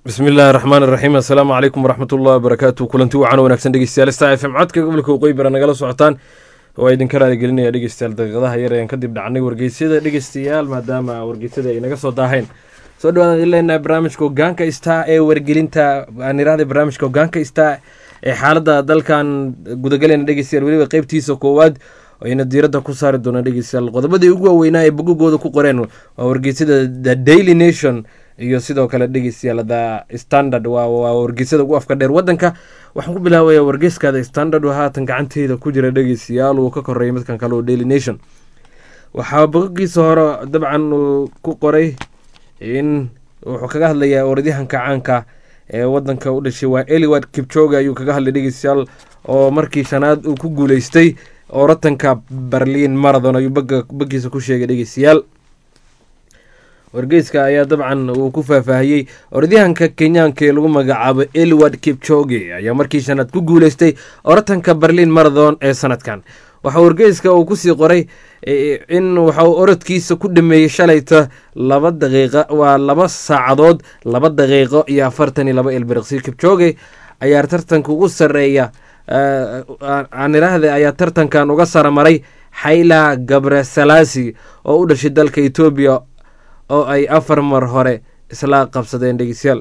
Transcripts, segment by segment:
bismi illaahi raxmaan iraxiim assalaamu calaykum waraxmat ullahi wabarakaatu kulanti wacan wanaagsan dhegeystayaal star f m codka gobolka waqooyi bara nagala socotaan waa idinka raaligelinaya dhegeystayaal daqiiqadaha yar ayaan kadib dhacnay wargeysyada dhegeystayaal maadaama wargeysyada ay naga soo daaheen soo dhawaadaan idin leenahay barnaamijka hogaanka star ee wargelinta aan iraahday barnaamijka hogaanka star ee xaaladda dalkan gudagalena dhegeystayaal weliba qeybtiisa koowaad ayna diiradda ku saari doonaan dhegeystayaal qodobadii ugu waaweynaa ee bogogooda ku qoreen waa wargeysyada the daily nation iyo sidoo kale dhegeystayaal the standard waa wargeysyada ugu afka dheer wadanka waxaan ku bilaabaya wargeyska the standard oo haatan gacanteyda ku jira dhegeystayaal uu ka koreeyay midkan kale oo daily nation waxaa bogogiisa hore dabcan uu ku qoray in wuxuu kaga hadlayaa orodyahanka caanka ee wadanka u dhashay waa eliward kipchoge ayuu kaga hadlay dhegeystayaal oo markii shanaad uu ku guuleystay orotanka berliin marathon ayuu bagiisa ku sheegay dhegeystayaal wargeyska ayaa dabcan uu ku faahfaahiyey orodyahanka kenyaanka ee lagu magacaabo eliward kipchoge ayaa markii shanaad ku guuleystay orotanka berliin marathon ee sanadkan waxaa wargeyska uu kusii qoray in waxauu orodkiisa ku dhameeyey shalayta laba daqiiqa waa laba saacadood laba daqiiqo iyo afartan iyo laba ilbiriqsi kipchoge ayaa tartanka ugu sareeya aan iraahda ayaa tartankan uga saramaray xayla gabre salasi oo u dhashay dalka etoobiya oo ay afar mar hore isla qabsadeen dhegeystayaal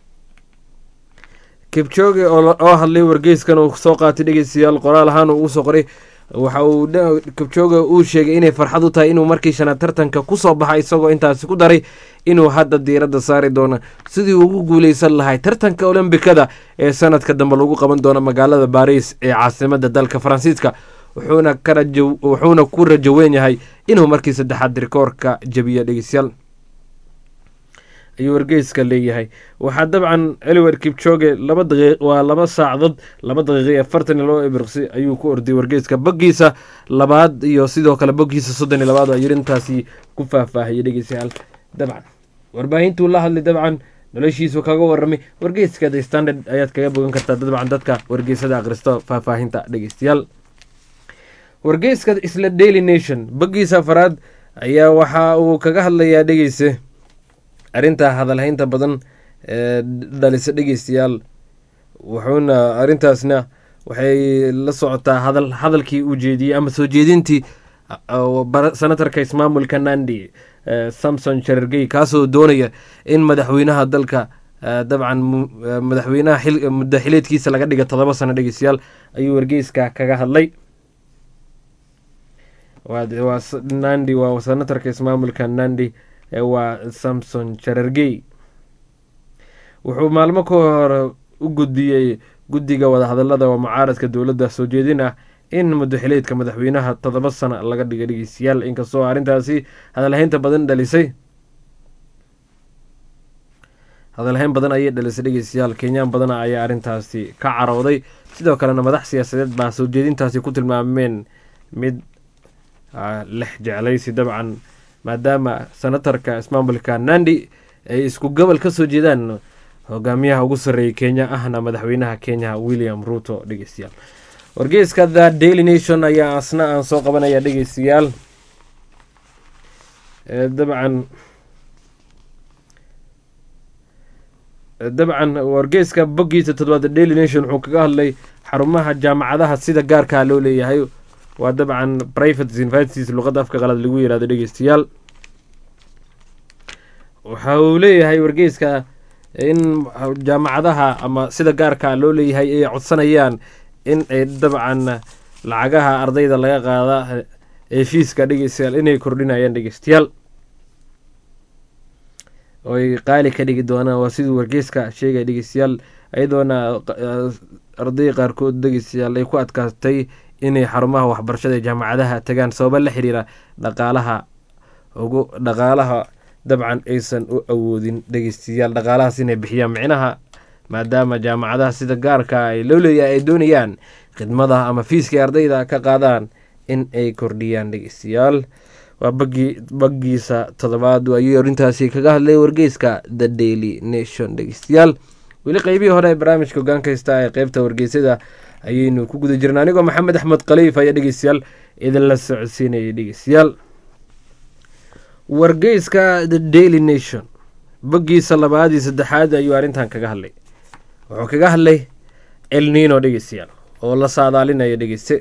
kibchoge oo hadlay wargeyskan uu soo qaatay dhegeystayaal qoraal ahaan uu ugu soo qoray waxa uu kibchoge uu sheegay inay farxad u tahay inuu markii shanaad tartanka kusoo baxay isagoo intaasi ku daray inuu hadda diiradda saari doono sidii ugu guuleysan lahay tartanka olombikada ee sanadka dambe lagu qaban doono magaalada baris ee caasimada dalka faransiiska wuxuuna ku rajo weyn yahay inuu markii saddexaad rikoorka jabiya dhegeystayaal ayuu wargeyska leeyahay waxaa dabcan eliwer kipchoge laba daqii waa laba saacadood laba daqiiqa iyo afartan iyo laba ibirqsi ayuu ku orday wargeyska boggiisa labaad iyo sidoo kale boggiisa soddon iyo labaad ayuu intaasi ku faahfaahiyay dhegeystayaal dabcan warbaahintuu la hadlay dabcan noloshiisu kaga waramay wargeyska the standard ayaad kaga bogan kartaa dabcan dadka wargeysada akhristo faahfaahinta dhegeystayaal wargeyska isla daily nation boggiisa afaraad ayaa waxa uu kaga hadlayaa dhegeyse arrinta hadalhaynta badan ee dhalisa dhegeystayaal wuxuuna arrintaasna waxay la socotaa hadal hadalkii uu jeediyey ama soo jeedintii senatarka ismaamulka nandi samson sharargey kaasoo doonaya in madaxweynaha dalka dabcan madaxweynaha muddo xileedkiisa laga dhiga todoba sano dhegeystayaal ayuu wargeyska kaga hadlay waa nandi waa senatarka ismaamulka nandi waa samson sharargey wuxuu maalmo ka hore u gudbiyey guddiga wadahadalada oo mucaaradka dowladda soo jeedin ah in muddoxileedka madaxweynaha toddoba sano laga dhiga dhegeystayaal inkastoo arrintaasi hadalhaynta badan dhalisay hadalhayn badan ayay dhalisay dhegeystayaal kenyaan badana ayaa arrintaasi ka carooday sidoo kalena madax siyaasadeed baa soo jeedintaasi ku tilmaameen mid lex jeclaysi dabcan maadaama senatarka ismaamulka nandi ay isku gobol ka soo jeedaan hogaamiyaha ugu sarreeyay kenya ahna madaxweynaha kenya william ruto dhegeystayaal wargeyska the daily nation ayaa asna aan soo qabanaya dhegeystayaal dabcan dabcan wargeyska boggiisa toddobaad the daily nation wuxuu kaga hadlay xarumaha jaamacadaha sida gaarkaa loo leeyahay waa dabcan private universities luqadda afka qalad lagu yihahdo dhegeystayaal waxa uu leeyahay wargeyska in jaamacadaha ama sida gaarka loo leeyahay ay codsanayaan in ay dabcan lacagaha ardayda laga qaada ee fiiska dhegeystayaal inay kordhinayaan dhegeystayaal oy qaali ka dhigi doonaan waa siduu wargeyska sheegaya dhegeystayaal iyadoona arday qaarkood dhegeystayaal ay ku adkaatay inay xarumaha waxbarashada ee jaamacadaha tagaan sababa la xiriira dhaqaalaha ugu dhaqaalaha dabcan aysan u awoodin dhegeystayaal dhaqaalahaas inay bixiyaan micnaha maadaama jaamacadaha sida gaarka ay loo leeyahay ay doonayaan khidmada ama fiiskay ardayda ka qaadaan in ay kordhiyaan dhegeystayaal waa bagi bagiisa toddobaad ayuu arrintaasi kaga hadlay wargeyska the daily nation dhegeystayaal weli qeybihii hore ee barnaamijka hogaanka heysta ee qeybta wargeysada ayaynu ku guda jirna anigoo maxamed axmed khaliif ayaa dhegeystayaal idinla socodsiinayay dhegeystayaal wargeyska the daily nation boggiisa labaad iyo saddexaad ayuu arrintan kaga hadlay wuxuu kaga hadlay elnino dhegeystayaal oo la saadaalinayo dhegeyste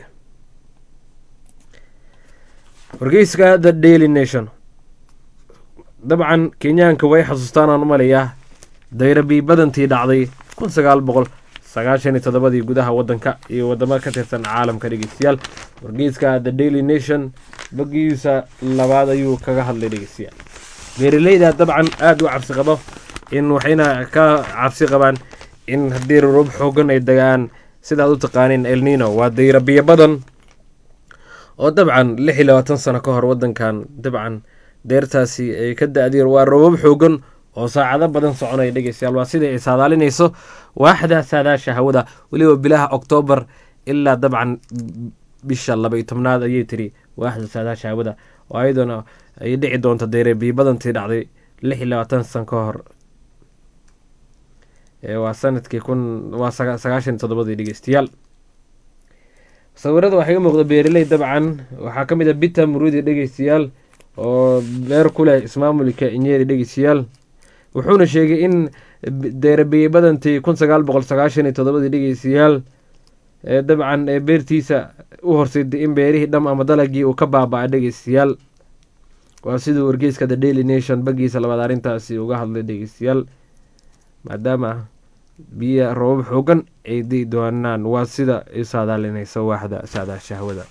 wargeyska the daily nation dabcan kenyaanka way xasuustaan aan u malayaa dayrabii badantii dhacday kun sagaal boqol sagaashan iyo toddobadii gudaha waddanka iyo wadamo ka tirsan caalamka dhegeystayaal wargeyska the daily nation boggiisa labaad ayuu kaga hadlay dhegeystayaal beeraleyda dabcan aada u cabsi qabo in waxayna ka cabsi qabaan in haddii rurub xoogan ay degaan sidaad u taqaaniin elnino waa dayrabiyo badan oo dabcan lix iyo labaatan sano ka hor waddankan dabcan deertaasi ay ka da-diir waa robab xoogan oo saacado badan soconaya dhegeystayaal waa sida ay saadaalinayso waaxda saadaasha hawada weliba bilaha oktoobar ilaa dabcan bisha laba iyo tobnaad ayay tiri waaxda saadaasha hawada oo ayadoona ay dhici doonto dayrabiyo badantii dhacday lix iyo labaatan san ka hor waa sanadkii kun waa sagaashan toddobadii dhegeystayaal sawirada waxaa iga muuqda beeraley dabcan waxaa ka mid a bita murudi dhegeystayaal oo beer ku leh ismaamulka inyeri dhegeystayaal wuxuuna sheegay in deerabiye badantii kun sagaal boqol sagaashan iyo toddobadii dhegeystayaal dabcan ee beertiisa u horseeday in beerihii dham ama dalagii uu ka baaba-a dhegeystayaal waa siduu wargeyska the daily nation bagiisa labaad arrintaasi uga hadlay dhegeystayaal maadaama biyo roobab xoogan ay dii doonaan waa sida i saadaalinaysa waaxda saadaasha hawada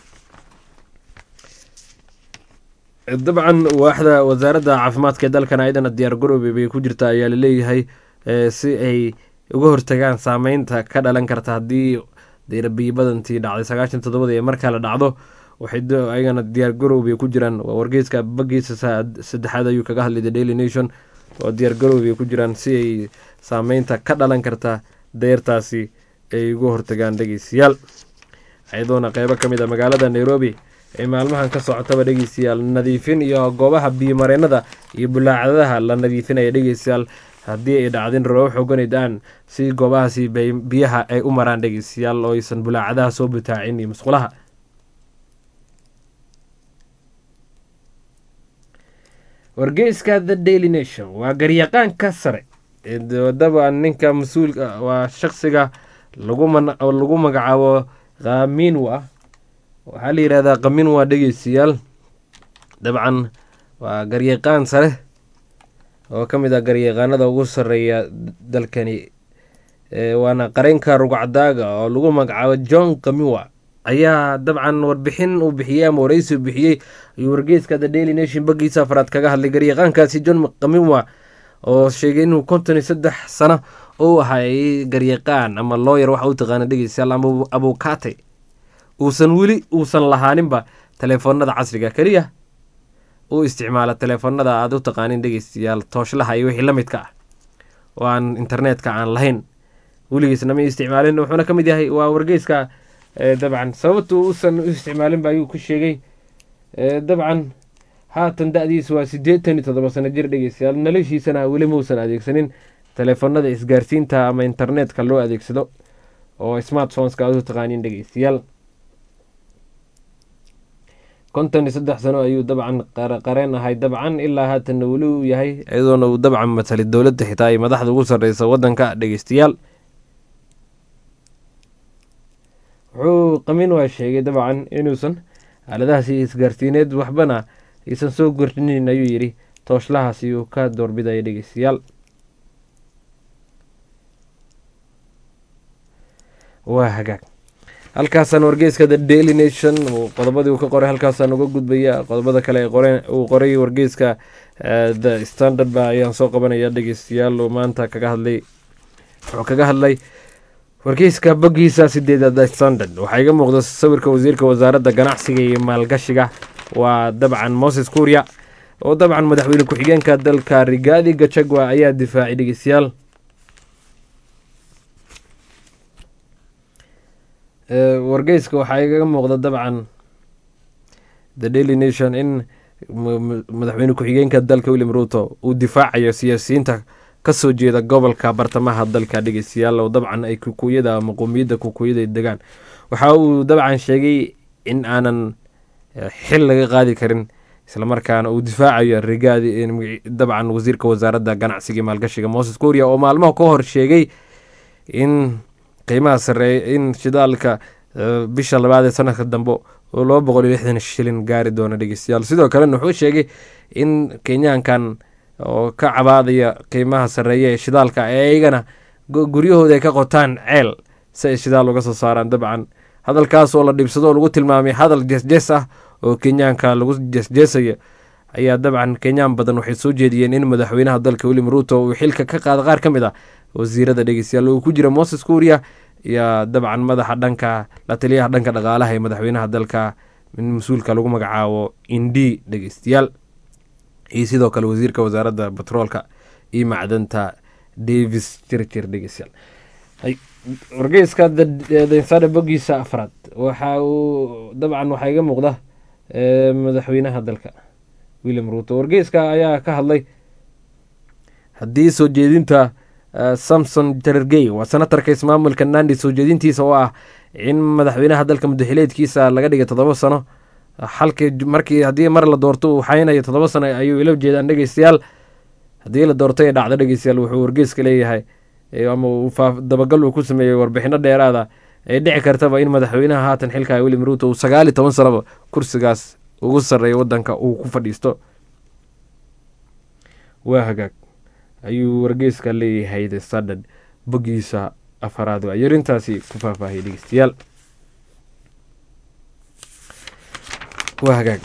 dabcan waaxda wasaaradda caafimaadka ee dalkan ayadana diyaar garoobe bay ku jirta ayaa laleeyahay si ay uga hortagaan saameynta ka dhalan karta haddii dayrabiyo badantii dhacday sagaashan toddobada ee markaa la dhacdo waxay ayagana diyaar garoobay ku jiraan waa wargeyska bagiisa saddexaad ayuu kaga hadlay the daily nation oo diyaar garoobay ku jiraan si ay saameynta ka dhalan karta deertaasi ay uga hortagaan dhegeystayaal ayadoona qeybo ka mid a magaalada nairobi ee maalmahan ka socotaba dhegeystayaal nadiifin iyo goobaha biyomareenada iyo bulaacadaha la nadiifinaya dhegeystayaal haddii ay dhacdin roobo xooganay da-an si goobahaasi biyaha ay u maraan dhegeystayaal oo aysan bulaacadaha soo butaacin iyo musqulaha wargeyska the daily nation waa garyaqaanka sare wadaba ninka mas-uulka waa shaqsiga lagu magacaabo khaminwa waxaa la yihahdaa khaminwa dhegeystayaal dabcan waa garyaqaan sare oo ka mid ah garyaqaanada ugu sareeya dalkani waana qareynka rugcadaaga oo lagu magacaabo john khaminwa ayaa dabcan warbixin uu bixiyey ama wareysi uu bixiyey ayuu wargeyska the daily nation bagiisa afraad kaga hadlay garyaqaankaasi john khaminwa oo sheegay inuu konton iyo saddex sano uu ahay garyaqaan ama looyer waxa u taqaana dhegeystayaal ama abukate uusan weli uusan lahaaninba teleefoonada casriga keliya uu isticmaala teleefoonada aada u taqaanin dhegeystayaal tooshlaha iyo wixii la midka ah oo aan internetka aan lahayn weligiisna ma isticmaalin wuxuuna ka mid yahay waa wargeyska dabcan sababtu uusan u isticmaalinba ayuu ku sheegay dabcan haatan da-diisu waa siddeetan iyo toddoba sano jir dhegeystayaal noloshiisana weli mausan adeegsanin teleefoonada isgaarsiinta ama internetka loo adeegsado oo smartphoneska aad u taqaanin dhegeystayaal konton iyo saddex sano ayuu dabcan qareen ahay dabcan ilaa haatanna weli uu yahay iyadoona uu dabcan matali dowladda xitaa ay madaxda ugu sarreysa waddanka dhegeystayaal wuxuu qamin waa sheegay dabcan inuusan aaladahaasi isgaarsiineed waxbana aysan soo gordhinin ayuu yidhi tooshlahaasi uu ka doorbidaya dhegeystayaal waa hagaag halkaasaan wargeyska the daily nation qodobadii uu ka qoray halkaasaan uga gudbaya qodobada kale uu qoray wargeyska the standard ba ayaan soo qabanaya dhegeystayaal uu maanta kaga hadlay wuxuu kaga hadlay wargeyska bogiisa sideeda the standard waxaa iga muuqda sawirka wasiirka wasaaradda ganacsiga iyo maalgashiga waa dabcan moses kuuriya oo dabcan madaxweyne ku-xigeenka dalka rigaadi gachagua ayaa difaacay dhegeystayaal wargeyska waxaa igaga muuqda dabcan the daily nation in madaxweyne ku-xigeenka dalka william ruto uu difaacayo siyaasiyiinta kasoo jeeda gobolka bartamaha dalka dhegeystayaal oo dabcan ay kukuyada ama qowmiyadda kukuyada degaan waxa uu dabcan sheegay in aanan xil laga qaadi karin islamarkaana uu difaacayo rigaadi dabcan wasiirka wasaaradda ganacsiga iyo maalgashiga moses kuuriya oo maalmaha ka hor sheegay in qiimaha sareeya in shidaalka bisha labaad ee sanadka dambe oo laba boqol iyo lixdan shilin gaari doono dhegeystayaal sidoo kalena wuxuu sheegay in kenyaankan oo ka cabaadaya qiimaha sareeya ee shidaalka ayagana guryahooda ay ka qotaan ceel si ay shidaal uga soo saaraan dabcan hadalkaas oo la dhibsado oo lagu tilmaamay hadal jeesjees ah oo kenyaanka lagu jeesjeesaya ayaa dabcan kenyaan badan waxay soo jeediyeen in madaxweynaha dalka william ruuto uu xilka ka qaada qaar ka mid ah wasiirada dhegeystayaal uu ku jira moses kuuriya iyo dabcan madaxa dhanka la taliyaha dhanka dhaqaalaha ee madaxweynaha dalka mas-uulka lagu magacaabo indi dhegeystayaal iyo sidoo kale wasiirka wasaaradda batroolka iyo macdanta davis jirjir dhegeystayaal wargeyska densada bogiisa afraad waxa uu dabcan waxaa iga muuqda madaxweynaha dalka william ruuto wargeyska ayaa ka hadlay haddii soo jeedinta samson jarergey waa senatarka ismaamulka nandi soo jeedintiisa oo ah in madaxweynaha dalka mudaxileedkiisa laga dhigay toddoba sano halkii markii haddii mar la doorto uu xaynayo toddoba sano ayuu ila jeedaan dhegeystayaal haddii la doorto ee dhacdo dhegeystayaal wuxuu wargeyska leeyahay ama dabagal uu ku sameeyey warbixino dheeraada ee dhici kartaba in madaxweynaha haatan xilka william ruuto uu sagaal iyo toban sanoba kursigaas ugu sarreeya wadanka uu ku fadhiisto waa hagaag ayuu wargeyska leeyahay the standard bogiisa afaraad waa yarintaasi ku faahfaahiyay dhegeystayaal waa hagaag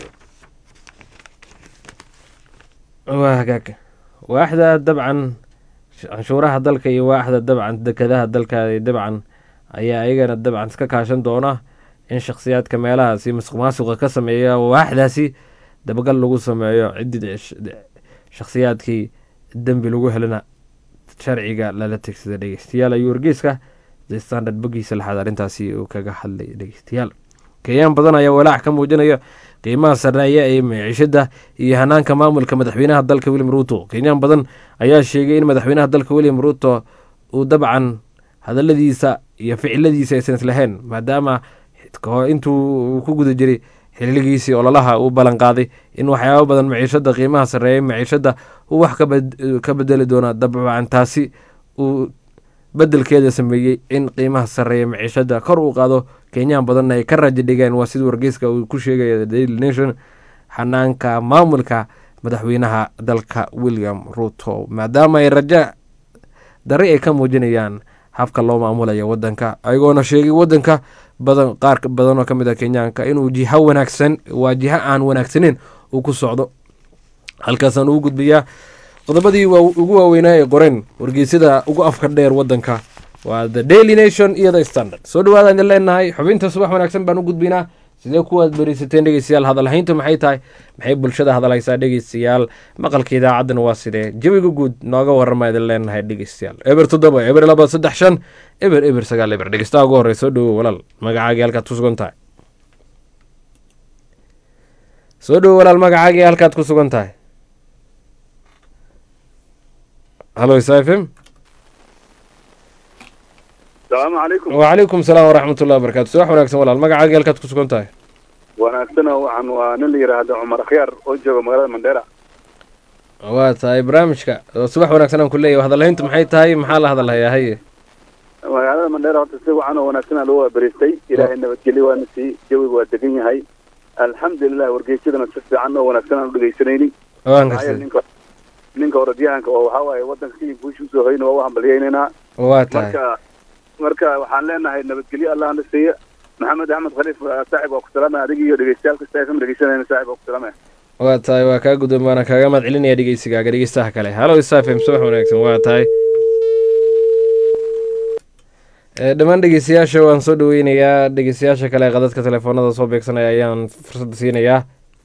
waa hagaag waaxda dabcan canshuuraha dalka iyo waaxda dabcan dekadaha dalka dabcan ayaa ayagana dabcan iska kaashan doona in shakhsiyaadka meelahaasi masuq maasuqa ka sameeya waaxdaasi dabagal lagu sameeyo ciddii shakhsiyaadkii dembi lagu helana sharciga lala tegsada dhegeystayaal ayuu wargeyska the standard bogiisa laxaad arrintaasi uu kaga hadlay dhegeystayaal kenyaan badan ayaa walaac ka muujinaya qiimaha sarreeya ee maciishada iyo hanaanka maamulka madaxweynaha dalka william ruuto kenyaan badan ayaa sheegay in madaxweynaha dalka william ruuto uu dabcan hadaladiisa iyo ficiladiisa aysan islahayn maadaama intuu ku guda jiray xiligiisii ololaha uu ballan qaaday in waxyaaba badan maciishada qiimaha sarreeya maciishada uu wax ka bedeli doona dabcan taasi uu bedelkeeda sameeyey in qiimaha sarreeya maciishada kor uu qaado kenyaan badanna ay ka raja dhigeen waa sida wargeyska uu ku sheegaya daily nation xanaanka maamulka madaxweynaha dalka william ruuto maadaama ay raja dari ay ka muujinayaan habka loo maamulaya wadanka ayagoona sheegay wadanka badan qaar badan oo ka mid ah kenyaanka inuu jiho wanaagsan waa jiho aan wanaagsaneyn uu ku socdo halkaasaan ugu gudbayaa qodobadii ugu waaweynaa ee qoreen wargeysyada ugu afka dheer wadanka waa the daily nation iyo the standard soo dhawaada idin leenahay xubinta subax wanaagsan baan u gudbaynaa sidee kuwaad berisateen dhegeystayaal hadalhayntu maxay tahay maxay bulshada hadalhaysaa dhegeystayaal maqalka idaacaddana waa sidee jawiga guud nooga warama idin leenahay dhegeystayaal eber toddoba eber laba saddex shan eber eber sagaal eber dhegeystaha ugu horey soo dhawow walaal magacaagii halkaad ku sugan tahay soo dhawow walaal magacaagii halkaad ku sugan tahay halo s f m asalaamu calaykum wacalaykum salaam waraxmat ullahi wabarakatu subax wanaagsan walaal magacaagii halkaad ku sugan tahay wanaagsan waxaan waa nin la yidhaahdo cumar akhyaar oo jooga magaalada mandheera waa tahay barnaamijka subax wanaagsan aan ku leeyahy hadalhayntu maxay tahay maxaa la hadalhayaa haye magaalada mandheera horta si wacan oo wanaagsan aa lagu waaberiistay ilaahay nabadgelyo waana sii jawiga waa degan yahay alxamdulilah wargeysyadana si fiican oo wanaagsan aan u dhegeysanayni waan maxaa yeele gartay ninka ninka orodyahanka oo waxaa waaye waddanka kii guusha usoo hoyna waa u hambalyaynaynaa waa tahay marka marka waxaan leenahay nabadgelyo allah na siiya maxamed axmed khaliif saaxib waa ku salaamaya adiga iyo dhegeystayaalka saaxib dhegeysanayna saaxib waa ku salaamaya waa tahay waa kaa guddoon waana kaaga mahad celinaya dhegeysigaaga dhegeystaha kale halo isafm subax wanaagsan waa tahay ee dhammaan dhegeystayaasha waan soo dhaweynayaa dhegeystayaasha kale ee qadadka telefoonada soo beegsanaya ayaan fursadda siinayaa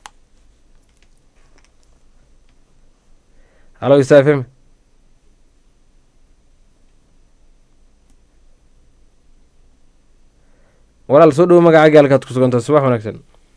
halo isafm walaal soo dhawo magacaaga halkaad ku sugantahay subax wanaagsan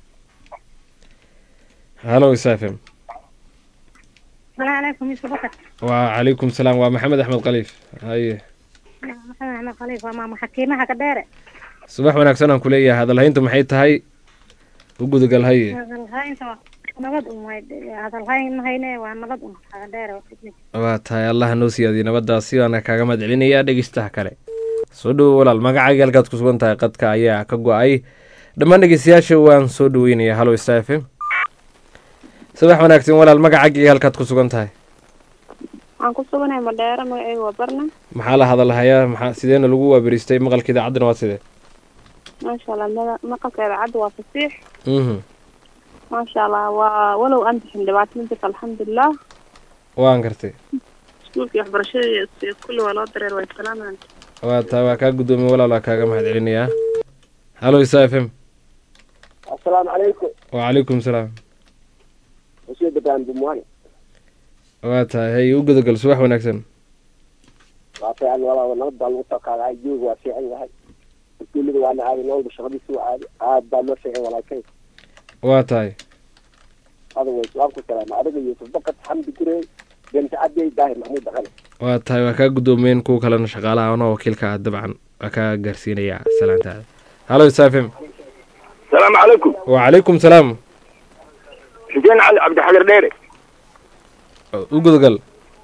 halo isafm السلام عليكم يوسف بكر وعليكم السلام waa maxamed axmed khaliif haye محمد أحمد خليفة ماما حكيمها كديرة subax wanaagsan aan ku leeyahay hadalhayntu maxay tahay u gudagal haye هاي أنت nabad un way hadalhayn hayne waa nabad un xaga dheere waa tahay allaha noo siyaadiyo nabadaasi waana kaaga mahad celinayaa dhegeystaha kale soo dhowo walaal magacaaga halkaad ku sugan tahay qadka ayaa ka go-ay dhammaan dhegeystayaasha waan soo dhaweynayaa hallo star f m subax wanaagsan walaal magacaaga halkaad ku sugan tahay waxaan ku suganahay madheero magaceyga waa barna maxaa la hadalhayaa maxaa sideena lagu waaberiistay maqalka idaacaddana waa sidee maasha allah mada- maqalka idaacadda waa fasiix mhm maasha allah waa walow aan bixin dhibaato ma jirto alxamdulilah waan gartay iskuulka iyo waxbarashada iyo kulli waa loo dareer way salaamaan waa taa waa kaa guddoomiye walaal waa kaaga mahad celinayaa hallo star f m asalaamu calaykum wacalaykum salaam wasiir dabaan bumwani waa tahay hay u gudagal subax wanaagsan waa fiican walaaba nabad baa lagu soo qaadacay jooga waa fiican yahay iskuullada waana aaday noolba shaqadiisa waa aaday aad baa loo fiican walaalkay waa tahay adaways waan ku salaama adiga yuusuf bakad xamdi gurey benta cabdey daahir maxmuud dhaqane waa tahay waa kaa guddoomiyeen kuwa kalena shaqaalaha anoo wakiilka ah dabcan waa kaa gaarsiinayaa salaantaada hallo star f m asalaamu calaykum wacalaykum salaam xuseen cali cabdixagar dheere u gudagal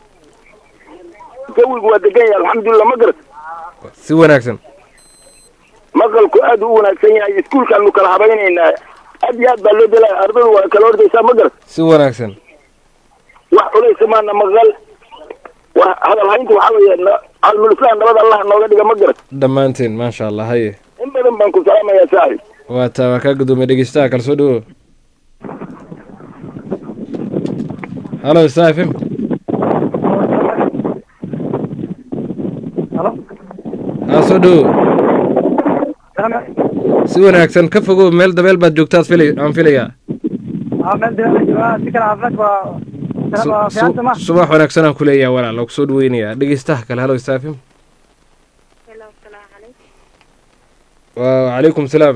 jawigu waa degan yahay alxamdulilah ma garat si wanaagsan maqalku aad u wanaagsan yahay iskuulkaanu kala habaynaynaa aad iyo aad baa loo delaya ardadu waa kala ordaysaa ma garat si wanaagsan wax culaysa maana maqal wa hadalhaynta waxaa weeye na- calmulislaan nabad allah nooga dhiga ma garat dhammaanteen maasha allah haye in badan baan ku salaamayaa saaxib waa taa waa kaa guddoomiye dhegeystaha kale soo dhawo hallo star f m haa soo dhawo si wanaagsan ka fogow meel dabeel baad joogtaad filay aan filayaa Su- su- subax wanaagsan aan kuleeyahay walaal oo kusoo dhaweynayaa dhegeystaha kale hallo star f m hello asalaamu calaykum wa wacalaykum salaam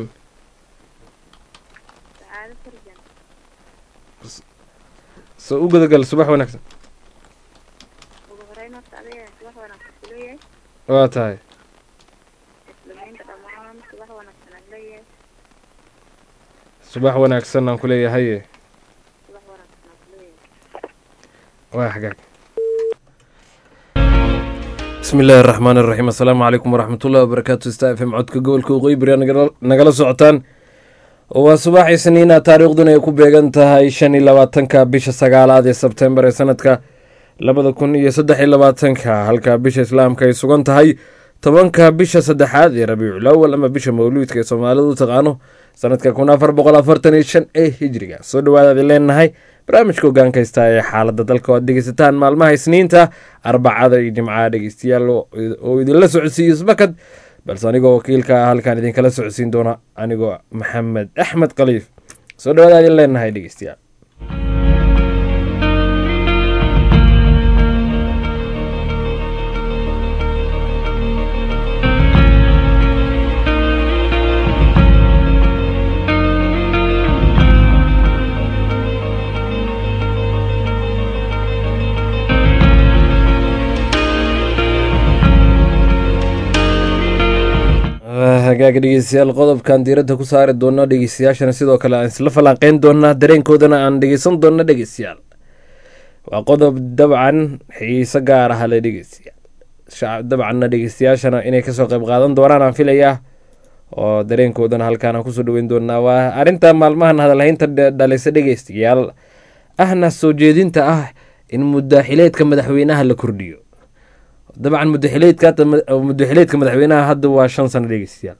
sacaado farjan soo u gudagal subax wanaagsan ugu horeyn horta adiga subax wanaagsan ku leeyahay waa tahay muslimiinta dhammaan subax wanaagsan aan leeyahay subax wanaagsan aan kuleeyahay subax wanaagsan aan ku leeyahay waa xagaag bismi illaahi araxmaan iraxiim assalaamu calaykum waraxmatullahi wabarakaatu sta f m codka gobolka waqooyi bari nagala socotaan waa subax isniina taariikhduna ay ku beegan tahay shan iyo labaatanka bisha sagaalaad ee sebtembar ee sanadka labada kun iyo saddex iyo labaatanka halka bisha islaamka ay sugan tahay tobanka bisha saddexaad ee rabiicul awal ama bisha mawluudka ee soomaalidu u taqaano sanadka kun afar boqol afartan iyo shan ee hijriga soo dhawaadaad leenahay barnaamijka hogaanka haysta ee xaalada dalka oo aad dhegeysataan maalmaha isniinta arbacada iyo jimcaha dhegeystayaal oo oo idinla socodsiiyo isbakad balse anigoo wakiilka ah halkaan idinkala socodsiin doona anigoo maxamed axmed khaliif soo dhawaada idin leenahay dhegeystayaal hagaaga dhegeystayaal qodobkan diiradda ku saari doona dhegeystayaashana sidoo kale aan isla falanqeyn doonaa dareenkoodana aan dhegeysan doona dhegeystayaal waa qodob dabcan xiise gaar ah le dhegeystayaal shacab dabcanna dhegeystayaashana inay kasoo qayb qaadan doonaan aan filayaa oo dareenkoodana halkaan aan kusoo dhaweyn doonaa waa arrinta maalmahan hadalhaynta dhalisa dhegeystayaal ahna soo jeedinta ah in mudaaxileedka madaxweynaha la kordhiyo dabcan mudaxileedka mudaxileedka madaxweynaha hadda waa shan sano dhegeystayaal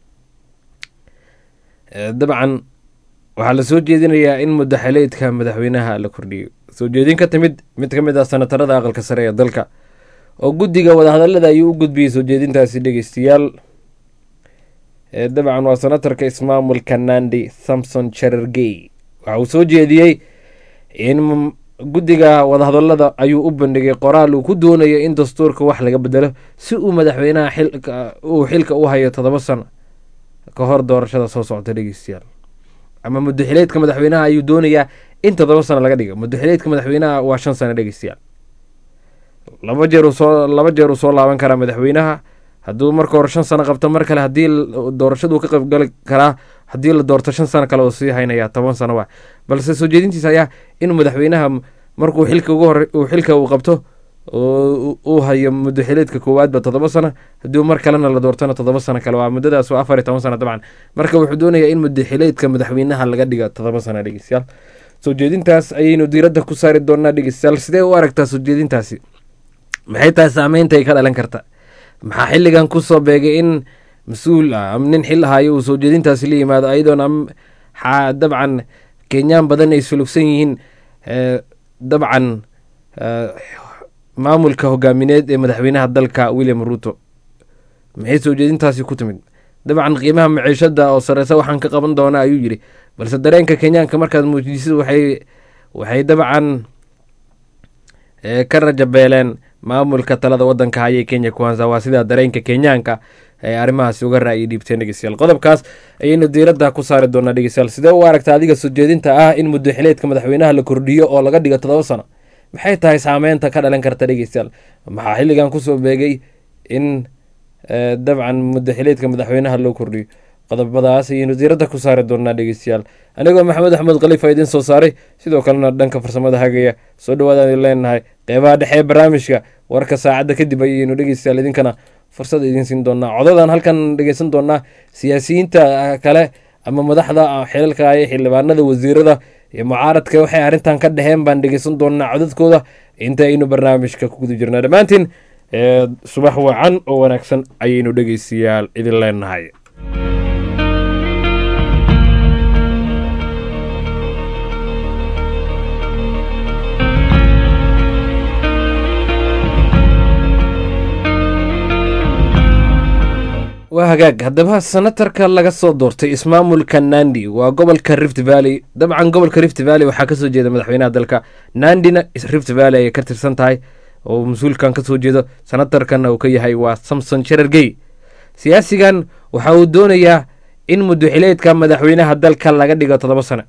dabcan waxaa la soo jeedinayaa in mudaxileedka madaxweynaha la kordhiyo soo jeedin ka timid mid ka mid ah senatarada aqalka sare ee dalka oo guddiga wadahadalada ayuu u gudbiyey soo jeedintaasi dhegeystayaal dabcan waa senatarka ismaamulka nandi samson cherargey waxa uu soo jeediyey in guddiga wadahadalada ayuu u bandhigay qoraal uu ku doonayo in dastuurka wax laga bedelo si uu madaxweynaha xilka uu xilka u hayo toddoba sano ka hor doorashada soo socota dhegeystayaal ama mudaxileedka madaxweynaha ayuu doonayaa in toddoba sano laga dhigo mudaxileedka madaxweynaha waa shan sano dhegeystayaal laba jeer uu soo laba jeer uu soo laaban karaa madaxweynaha hadduu marka hore shan sano qabto mar kale haddii doorashadu ka qaybgali karaa haddii la doorto shan sano kale uu sii haynaya toban sano waa balse soo jeedintiisa ayaa in madaxweynaha markuu xilka ugu hore uu xilka uu qabto oo uu hayo muddo xileedka koowaadba toddoba sano haddii mar kalena la doortona toddoba sano kale waa muddadaas waa afar iyo toban sano dabcan marka wuxuu doonayaa in muddo xileedka madaxweynaha laga dhiga toddoba sano dhegeystayaal soo jeedintaas ayaynu diiradda ku saari doonaa dhegeystayaal sidee u aragtaa soo jeedintaasi maxay tahay saameynta ay ka dhalan karta maxaa xilligan kusoo beegay in mas-uul ah ama nin xil ahaayo uu soo jeedintaasi la yimaado ayadoona dabcan kenyaan badan ay sulugsan yihiin dabcan maamulka hogaamineed ee madaxweynaha dalka william ruto maxay soo jeedintaasi ku timid dabcan qiimaha maciishada oo sareysa waxaan ka qaban doonaa ayuu yidhi balse dareenka kenyaanka markaad muujisid waxay waxay dabcan ka rajabeeleen maamulka talada wadanka hayay kenya kuwanza waa sidaa dareenka kenyaanka ay arrimahaasi uga ra'yi dhiibteen dhegeystayaal qodobkaas ayaynu diiradda ku saari doonaa dhegeystayaal sidee u aragta adiga soo jeedinta ah in muddo xileedka madaxweynaha la kordhiyo oo laga dhigo toddoba sano maxay tahay saameynta ka dhalan karta dhegeystayaal maxaa xilligan kusoo beegay in dabcan muddo xileedka madaxweynaha loo kordhiyo qodobadaas ayaynu diiradda ku saari doonaa dhegeystayaal anigoo maxamed axmed khaliifa idiin soo saaray sidoo kalena dhanka farsamada hagaya soo dhawaadaan leenahay qeybaha dhexe ee barnaamijka warka saacadda kadib ayaynu dhegeystayaal idinkana fursad idiin siin doonaa codadan halkan dhegeysan doonaa siyaasiyiinta kale ama madaxda xilalka ee xildhibaanada wasiirada iyo mucaaradka waxay arrintan ka dheheen baan dhegeysan doonaa codadkooda inta aynu barnaamijka ku guda jirnaa dhammaantiin subax wacan oo wanaagsan ayaynu dhegeystayaal idin leenahay waa hagaag haddaba senatarka laga soo doortay ismaamulka nandi waa gobolka rift valley dabcan gobolka rift valley waxaa kasoo jeeda madaxweynaha dalka nandina rift valley ayay ka tirsan tahay oo mas-uulkan kasoo jeedo senatarkana uu ka yahay waa samson sherargey siyaasigan waxa uu doonayaa in muddoxileedka madaxweynaha dalka laga dhigo toddoba sano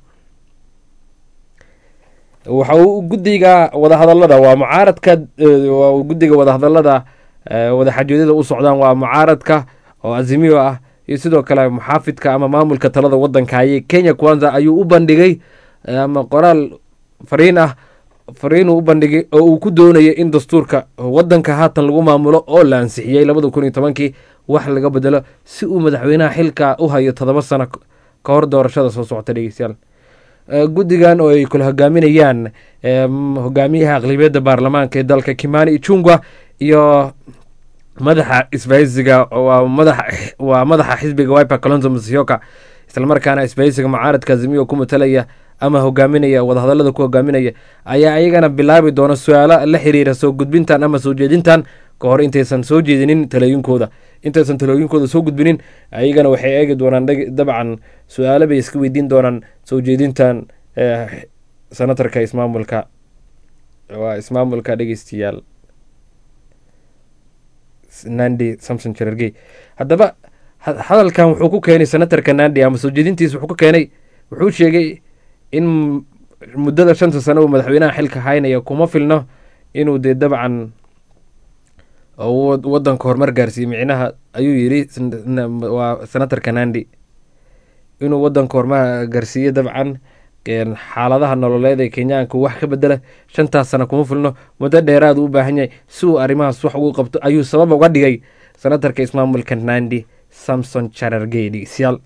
waxa uu guddiga wadahadalada waa mucaaradka guddiga wadahadalada wadaxajoodada u socdaan waa mucaaradka oo azimiyo ah iyo sidoo kale muxaafidka ama maamulka talada wadanka hayay kenya kwanza ayuu u bandhigay ama qoraal fariin ah fariinuu u bandhigay oo uu ku doonayay in dastuurka wadanka haatan lagu maamulo oo la ansixiyey labada kun iyo tobankii wax laga bedelo si uu madaxweynaha xilka u hayo toddoba sano ka hor doorashada soo socota dhegeystayaal guddigan oo ay kula hogaaminayaan hogaamiyaha aqlabiyadda baarlamaanka ee dalka kimani ichungwa iyo madaxa isbahaysiga waa madaxa xisbiga wiper colonzo musyoka islamarkaana isbahaysiga mucaaradka azimiyo ku matalaya ama hogaaminaya wadahadalada ku hogaaminaya ayaa ayagana bilaabi doona su-aalo la xiriira soo gudbintan ama soo jeedintan ka hor intaysan soo jeedinin talooyinkooda intaysan talooyinkooda soo gudbinin ayagana waxay eegi doonaan dabcan su-aalo bay iska weydiin doonaan soo jeedintan senatarka ismaamulka waa ismaamulka dhegeystayaal nandi samson jerargey haddaba hadalkan wuxuu ku keenay senatarka nandi ama soo jeedintiisa wuxuu ku keenay wuxuu sheegay in muddada shanta sano uu madaxweynaha xilka haynaya kuma filno inuu dee dabcan wadanka horumar gaarsiiye micnaha ayuu yidhi waa senatarka nandi inuu wadanka horumar gaarsiiye dabcan xaaladaha nololeed ee kenyaanka wax ka bedela shantaas sana kuma filno muddo dheeraad u u baahan yahay si uu arrimahaas wax ugu qabto ayuu sabab uga dhigay senatarka ismaamulka nandi samson charargey dhegeystayaal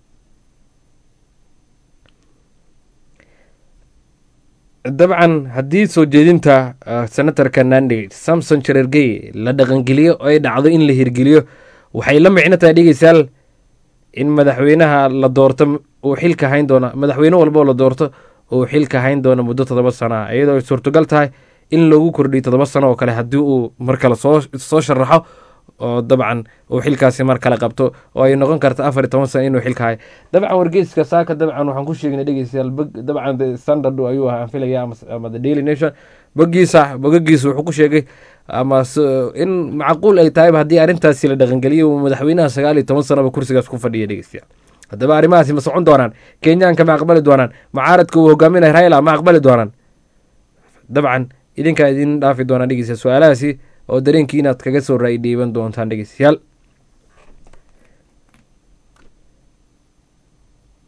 dabcan haddii soo jeedinta senatarka nandi samson charargey la dhaqangeliyo oo ay dhacdo in la hirgeliyo waxay la micno tahay dhegeystayaal in madaxweynaha la doorto uu xilka hayn doona madaxweyne walboo la doorto uu xilka hayn doono muddo toddoba sano ah iyadoo ay suurtogal tahay in loogu kordhiyo toddoba sano oo kale haddii uu mar kale soo soo sharaxo oo dabcan uu xilkaasi mar kale qabto oo ay noqon karta afar iyo toban sano inuu xilka hayo dabcan wargeyska saaka dabcan waxaan ku sheegnay dhegeystayaal bog dabcan the standard ayuu ahaan filaya ama the daily nation bogiisa bogagiisa wuxuu ku sheegay ama in macquul ay tahayba haddii arrintaasi la dhaqangeliyo madaxweynaha sagaal iyo toban sanoba kursigaas ku fadhiya dhegeystayaal haddaba arrimahaasi ma socon doonaan kenyaanka ma aqbali doonaan mucaaradka uu hogaaminaya raila ma aqbali doonaan dabcan idinkaa idin dhaafi doonaan dhegeystayaal su-aalahaasi oo dareenkii inaad kaga soo raay dhiiban doontaan dhegeystayaal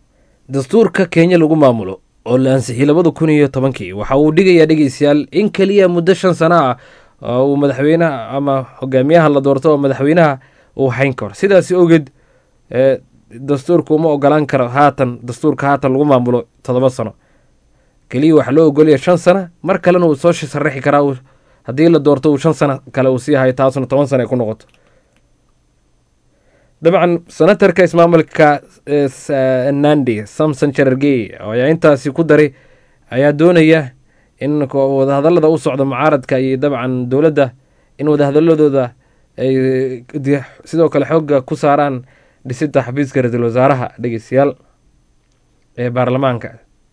dastuurka kenya lagu maamulo oo la ansixiyey labada kun iyo tobankii waxa uu dhigayaa dhegeystayaal in keliya muddo shan sano ah oo uu madaxweynaha ama hogaamiyaha la doorto oo madaxweynaha uu hayn karo sidaas awgeed ee dastuurka uma ogolaan karo haatan dastuurka haatan lagu maamulo toddoba sano keliya waxaa loo ogolaya shan sano mar kalena uu soo sharaxi karaa uu- haddii la doorto uu shan sano kale uu sii hayo taasuna toban sano ay ku noqoto dabcan senatarka ismaamulka eh, Sa- nandi samson cherargey oo ayaa intaasi ku daray ayaa doonaya in ko- wadahadalada u socda mucaaradka iyo dabcan dowladda in wadahadaladooda ay di- sidoo kale xooga ku saaraan dhisida xafiiska ra-iisul wasaaraha dhegeystayaal ee baarlamaanka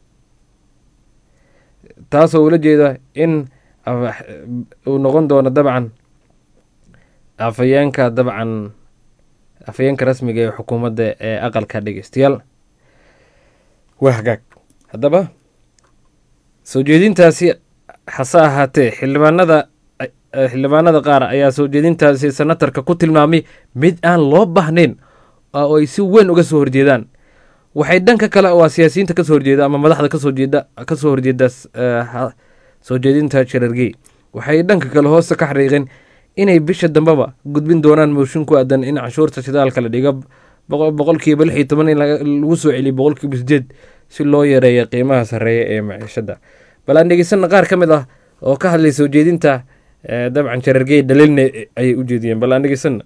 taasoo ula jeeda in af- uu noqon doono dabcan afhayeenka dabcan afhayeenka rasmiga ee xukuumadda ee aqalka dhegeystayaal waa hagaag haddaba soo jeedintaasi hase ahaatee xildhibaanada eh, xildhibaanada qaar ayaa soo jeedintaasi senatarka ku tilmaamay mid aan loo baahnayn oo ay si weyn uga soo horjeedaan waxay dhanka kale waa siyaasiyiinta kasoo horjeeda ama madaxda kasoo jeeda kasoo horjeeda eh, ha- soo jeedinta sharargey waxay dhanka kale hoose ka xariiqeen inay bisha dambeba gudbin doonaan mooshin ku aadan in canshuurta shidaalka la dhigo boqol- boqolkiiba lix iyo toban in laga- lagu soo celiyo boqolkiiba sideed si loo yareeyo qiimaha sarreeya ee maciishada bal aan dhegeysana qaar ka mid ah oo ka hadlay soo jeedinta eh, dabcan sharargey dhaliilna ayay u jeediyeen bal aan dhegeysana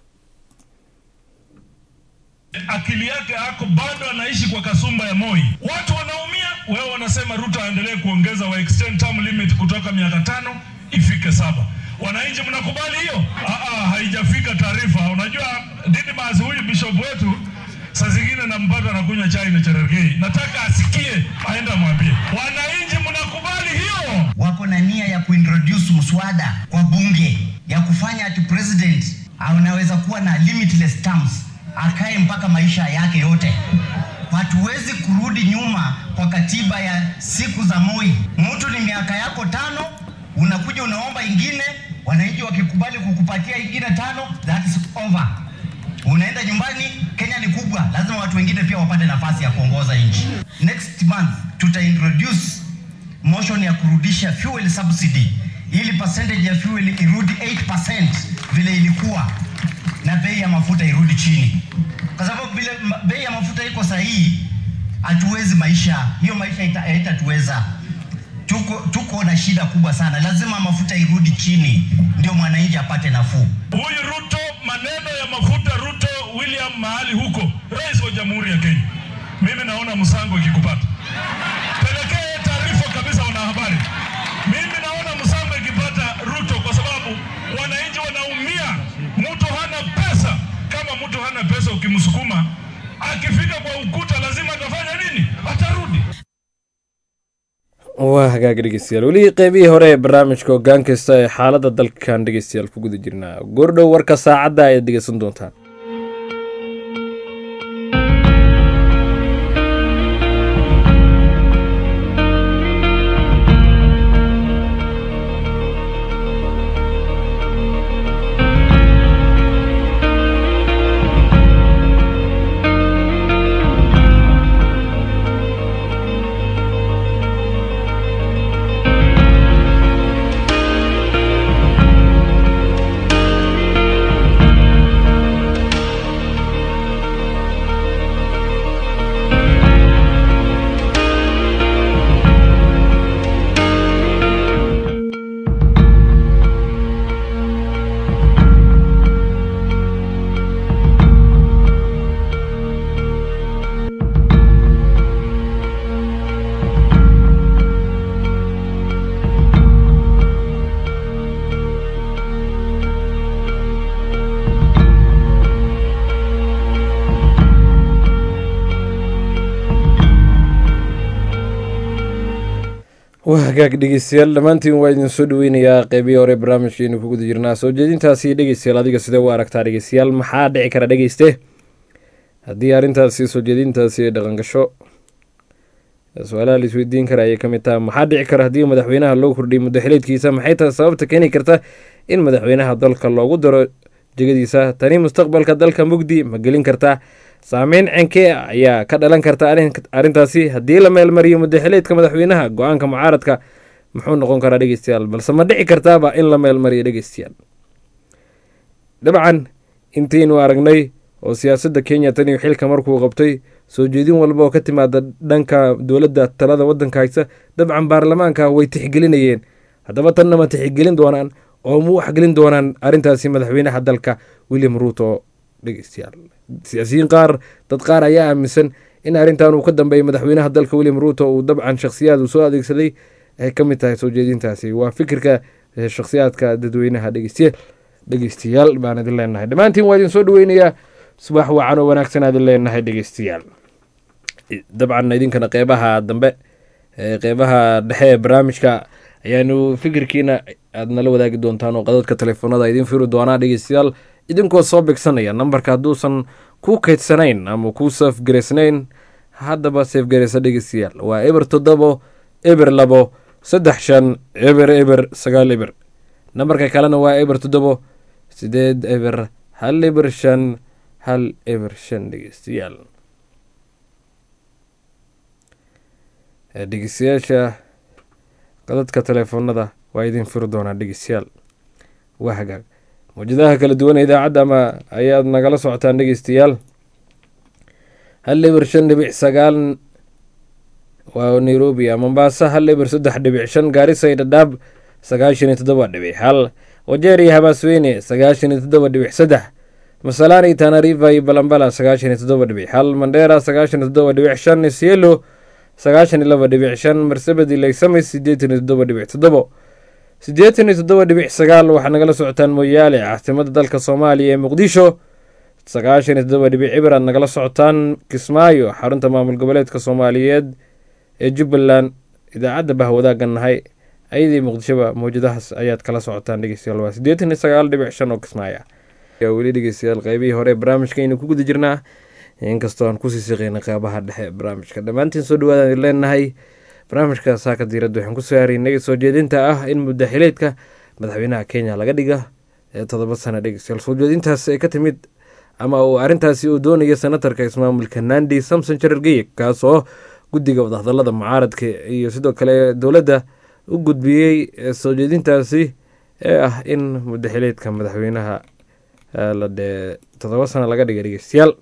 akili yake ako bado anaishi kwa kasumba ya Moi. Watu wanaumia, wewe wanasema Ruto aendelee kuongeza wa extend term limit kutoka miaka tano ifike saba. Wananchi mnakubali hiyo? Ah, ah, haijafika taarifa. Unajua Didmas huyu bishop wetu saa zingine nampata anakunywa chai na Cherargei. Nataka asikie, aenda mwambie wananchi, mnakubali hiyo? wako na nia ya kuintroduce mswada kwa bunge ya kufanya ati president anaweza kuwa na limitless terms akae mpaka maisha yake yote. Hatuwezi kurudi nyuma kwa katiba ya siku za Moi. Mtu ni miaka yako tano, unakuja unaomba ingine, wananchi wakikubali kukupatia ingine tano, that is over. Unaenda nyumbani. Kenya ni kubwa, lazima watu wengine pia wapate nafasi ya kuongoza nchi. Next month tuta introduce motion ya kurudisha fuel subsidy ili percentage ya fuel irudi 8% vile ilikuwa na bei ya mafuta irudi chini, kwa sababu vile ma- bei ya mafuta iko sahihi, hatuwezi maisha hiyo maisha ita- haitatuweza. Tuko, tuko na shida kubwa sana, lazima mafuta irudi chini ndio mwananchi apate nafuu. Huyu Ruto, maneno ya mafuta Ruto William mahali huko, rais wa jamhuri ya Kenya, mimi naona msango ikikupata, pelekee taarifa kabisa wanahabari. Mimi naona msango ikipata Ruto, kwa sababu wananchi wanaumia. Mtu hana pesa, kama mtu hana pesa, ukimsukuma akifika kwa ukuta, lazima atafanya nini? Atarudi. waa hagaag dhegeystayaal weli qeybihii hore ee barnaamijka hoggaan kasta ee xaaladda dalkan dhegeystayaal ku guda jirnaa goordhow warka saacadda ayaad dhegeysan doontaan waa hagaag dhegeystayaal dhammaantiin waa idin soo dhaweynayaa qeybihii hore barnaamijkeenu ku guda jirnaa soo jeedintaasi dhegeystayaal adiga sidee u aragtaa dhegeystayaal maxaa dhici kara dhegeyste haddii arrintaasi soo jeedintaasi ay dhaqangasho su-aalaha la isweydiin kara ayay ka mid tahay maxaa dhici kara haddii madaxweynaha loo kordhiyo muddo xileedkiisa maxay tahay sababta keeni karta in madaxweynaha dalka loogu daro jegadiisa tani mustaqbalka dalka mugdi ma gelin kartaa saameyn cenkee ah ayaa ka dhalan karta arrintaasi haddii la meelmariyo mudaxileedka madaxweynaha go-aanka mucaaradka muxuu noqon karaa dhegeystayaal balse ma dhici kartaaba in la meelmariyo dhegeystayaal dabcan intaynu aragnay oo siyaasadda kenya taniyo xilka markuu qabtay soo jeedin walba oo ka timaada dhanka dowladda talada waddanka haysa dabcan baarlamaanka way tixgelinayeen haddaba tanna ma tixgelin doonaan oo ma waxgelin doonaan arrintaasi madaxweynaha dalka william ruuto dhegeystayaal siyaasiyiin qaar dad qaar ayaa aaminsan in arrintan uu ka dambeeyay madaxweynaha dalka william ruuto uu dabcan shakhsiyaad uu soo adeegsaday ay ka mid tahay soo jeedintaasi waa fikirka shakhsiyaadka dadweynaha dhegeystiya dhegeystayaal baan idin leenahay dhammaantiin waa idin soo dhaweynayaa subax wacan oo wanaagsan aad idin leenahay dhegeystayaal dabcan idinkana qeybaha dambe qeybaha dhexe ee barnaamijka ayaanu fikirkiina aad nala wadaagi doontaan oo qadadka telefoonada idiin firi doonaa dhegeystayaal idinkoo soo bigsanaya nambarka hadduusan ku kaydsanayn ama ku safgaraysnayn haddaba safgaraysa dhegeystayaal waa eber toddobo eber labo saddex shan eber eber sagaal eber nambarka kalena waa eber toddobo sideed eber hal eber shan hal eber shan dhegeystayaal dhegeystayaasha qadadka telefoonada waa idin firi doonaa dhegeystayaal waa hagaag mawjadaha kala duwan ee idaacadda ama ayaad nagala socotaan dhegeystayaal hal eber shan dhibic sagaal waa nairobi mombasa hal eber saddex dhibic shan gaarisa dhadhaab sagaashan iyo toddoba dhibic hal wajeer iyo habaasweyne sagaashan iyo toddoba dhibic saddex masalani tanariva iyo balambala sagaashan iyo toddoba dhibic hal mandheera sagaashan iyo toddoba dhibic shan isielo sagaashan iyo laba dhibic shan marsabedi laysame sideetan iyo toddoba dhibic toddobo siddeetan iyo toddoba dhibic sagaal waxaad nagala socotaan mooyaale caasimada dalka soomaaliya ee muqdisho sagaashan iyo toddoba dhibic cibir aad nagala socotaan kismaayo xarunta maamul goboleedka soomaaliyeed ee jubbaland idaacadda bahwadaagan nahay ayadii muqdishoba mawjadahaas ayaad kala socotaan dhegeystayaal waa siddeetan iyo sagaal dhibic shan oo kismaaya weli dhegeystayaal qeybihii hore barnaamijkaynu ku guda jirnaa inkastoo aan kusii siqeynay qeybaha dhexe ee barnaamijka dhammaantiin soo dhawaadaan leenahay barnaamijka saaka diiradda waxaan kusoo haraynay soo jeedinta ah in mudaxileedka madaxweynaha kenya laga dhiga ee todoba sana dhegeystayaal soo jeedintaas ay ka timid ama uu arrintaasi uu doonaya senatarka ismaamulka nandi samson jarargeye kaas oo guddiga wadahadalada mucaaradka iyo sidoo kale dowladda u gudbiyey soo jeedintaasi ee ah in mudaxileedka madaxweynaha la dhee todoba sana laga dhiga dhegeystayaal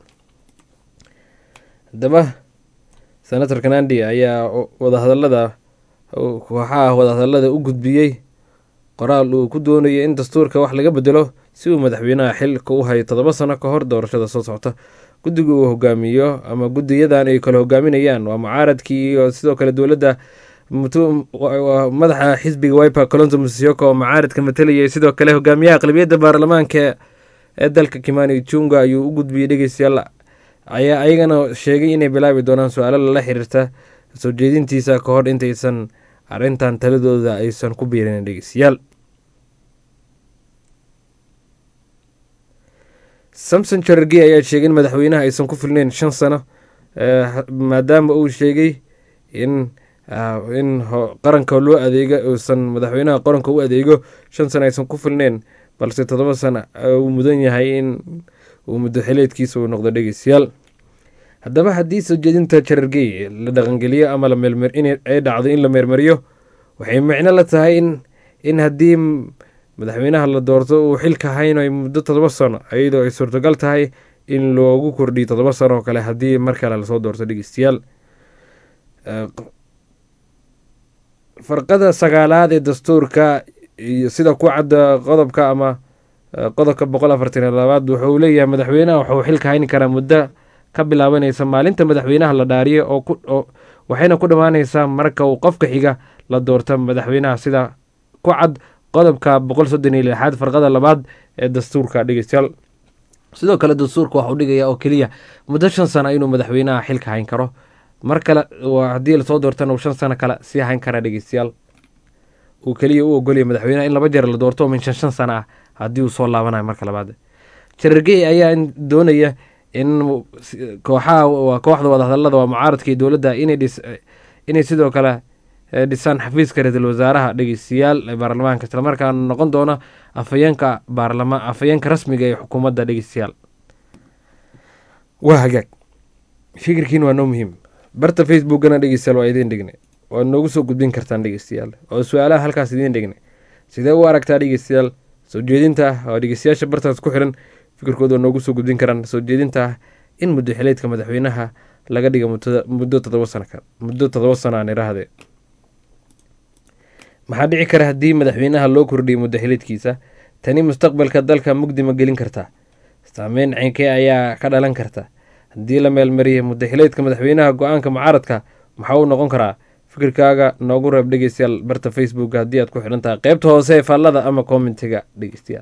haddaba senatorka nandi ayaa wadahadalada kooxaha wadahadalada u gudbiyey qoraal uu ku doonayay in dastuurka wax laga bedelo si uu madaxweynaha xilka u hayo todoba sano ka hor doorashada soo socota guddiga uu hogaamiyo ama guddiyadan ay kale hogaaminayaan waa mucaaradkii iyo sidoo kale dowladda madaxa xisbiga wiper colonto musyoka oo mucaaradka matalayay sidoo kale hogaamiyaha aqlabiyadda baarlamaanka ee dalka kimani junga ayuu u gudbiyey dhegeystayaal ayaa ayagana sheegay inay bilaabi doonaan su-aalo lala xiriirta soo jeedintiisa ka hor intaysan arrintan taladooda aysan ku biirin dhegeystayaal samson jarargey ayaa sheegay in madaxweynaha aysan ku filneyn shan sano maadaama uu sheegay in in qaranka loo adeega uusan madaxweynaha qaranka u adeego shan sano aysan ku filneyn balse todoba sano uu mudan yahay in uu muddaxileedkiisa uu noqdo dhegeystayaal haddaba haddii soo jeedinta jarargey la dhaqangeliyo ama ay dhacdo in la meermariyo waxay micno la tahay in in haddii madaxweynaha la doorto uu xilka haynayo muddo todoba sano iyadoo ay suurtagal tahay in loogu kordhiyo todoba sano oo kale haddii mar kale lasoo doorto dhegeystayaal farqada sagaalaad ee dastuurka iyo sida ku cadda qodobka ama qodobka boqol afartan iyo labaad wuxuu leeyahay madaxweynaha waxuu xilka hayni karaa muddo ka bilaabanaysa maalinta madaxweynaha la dhaariyo oo waxayna ku dhammaanaysaa marka uu qofka xiga la doorto madaxweynaha sida ku cad qodobka boqol soddon iyo lixaad farqada labaad ee dastuurka dhegeystayaal sidoo kale dastuurka waxuu dhigaya oo keliya muddo shan sano inuu madaxweynaha xilka hayn karo mar kale haddii lasoo doortana uu shan sano kale sii hayn karaa dhegeystayaal uu keliya u ogolaya madaxweynaha in laba jeer la doorto min shan shan sano ah haddii uu soo laabanayo marka labaad jarargey ayaa doonaya in kooxaha kooxda wadahadalada waa mucaaradka iyo dowladda inay sidoo kale dhisaan xafiiska ra-iisul wasaaraha dhegeystayaal ee baarlamaanka islamarkaana noqon doona afayeenka baarlama afayeenka rasmiga ee xukuumadda dhegeystayaal waa hagaag fikirkiin waa noo muhiim barta facebookana dhegeystayaal waa idiin dhignay waad noogu soo gudbin kartaan dhegeystayaal oo su-aalaha halkaas idiin dhignay sidee u aragtaa dhegeystayaal soo jeedinta ah oo dhegeystayaasha bartaas ku xiran fikirkooda waa noogu soo gudbin karaan soo jeedinta ah in muddo xileedka madaxweynaha laga dhiga muddo- muddo toddoba sano ka muddo toddoba sano aan iraahde maxaa dhici kara haddii madaxweynaha loo kordhiyo muddo xileedkiisa tani mustaqbalka dalka mugdi ma gelin kartaa saameyn ceynkee ayaa ka dhalan karta haddii la meelmariya muddo xileedka madaxweynaha go-aanka mucaaradka maxaa uu noqon karaa fikirkaaga noogu reeb dhegeystayaal barta facebook haddii aad ku xidhan tahay qeybta hoose ee faallada ama commentiga dhegeystayaal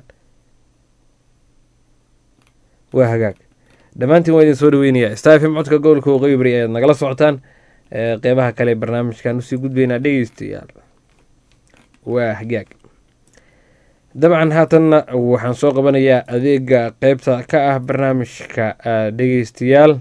waa hagaag dhammaantiin waa idin soo dhaweynayaa stafm codka gobolka waqooyi bari ayaad nagala socotaan ee qeybaha kale ee barnaamijkan usii gudbaynaa dhegeystayaal waa hagaag dabcan haatanna waxaan soo qabanayaa adeega qeybta ka ah barnaamijka ah, dhegeystayaal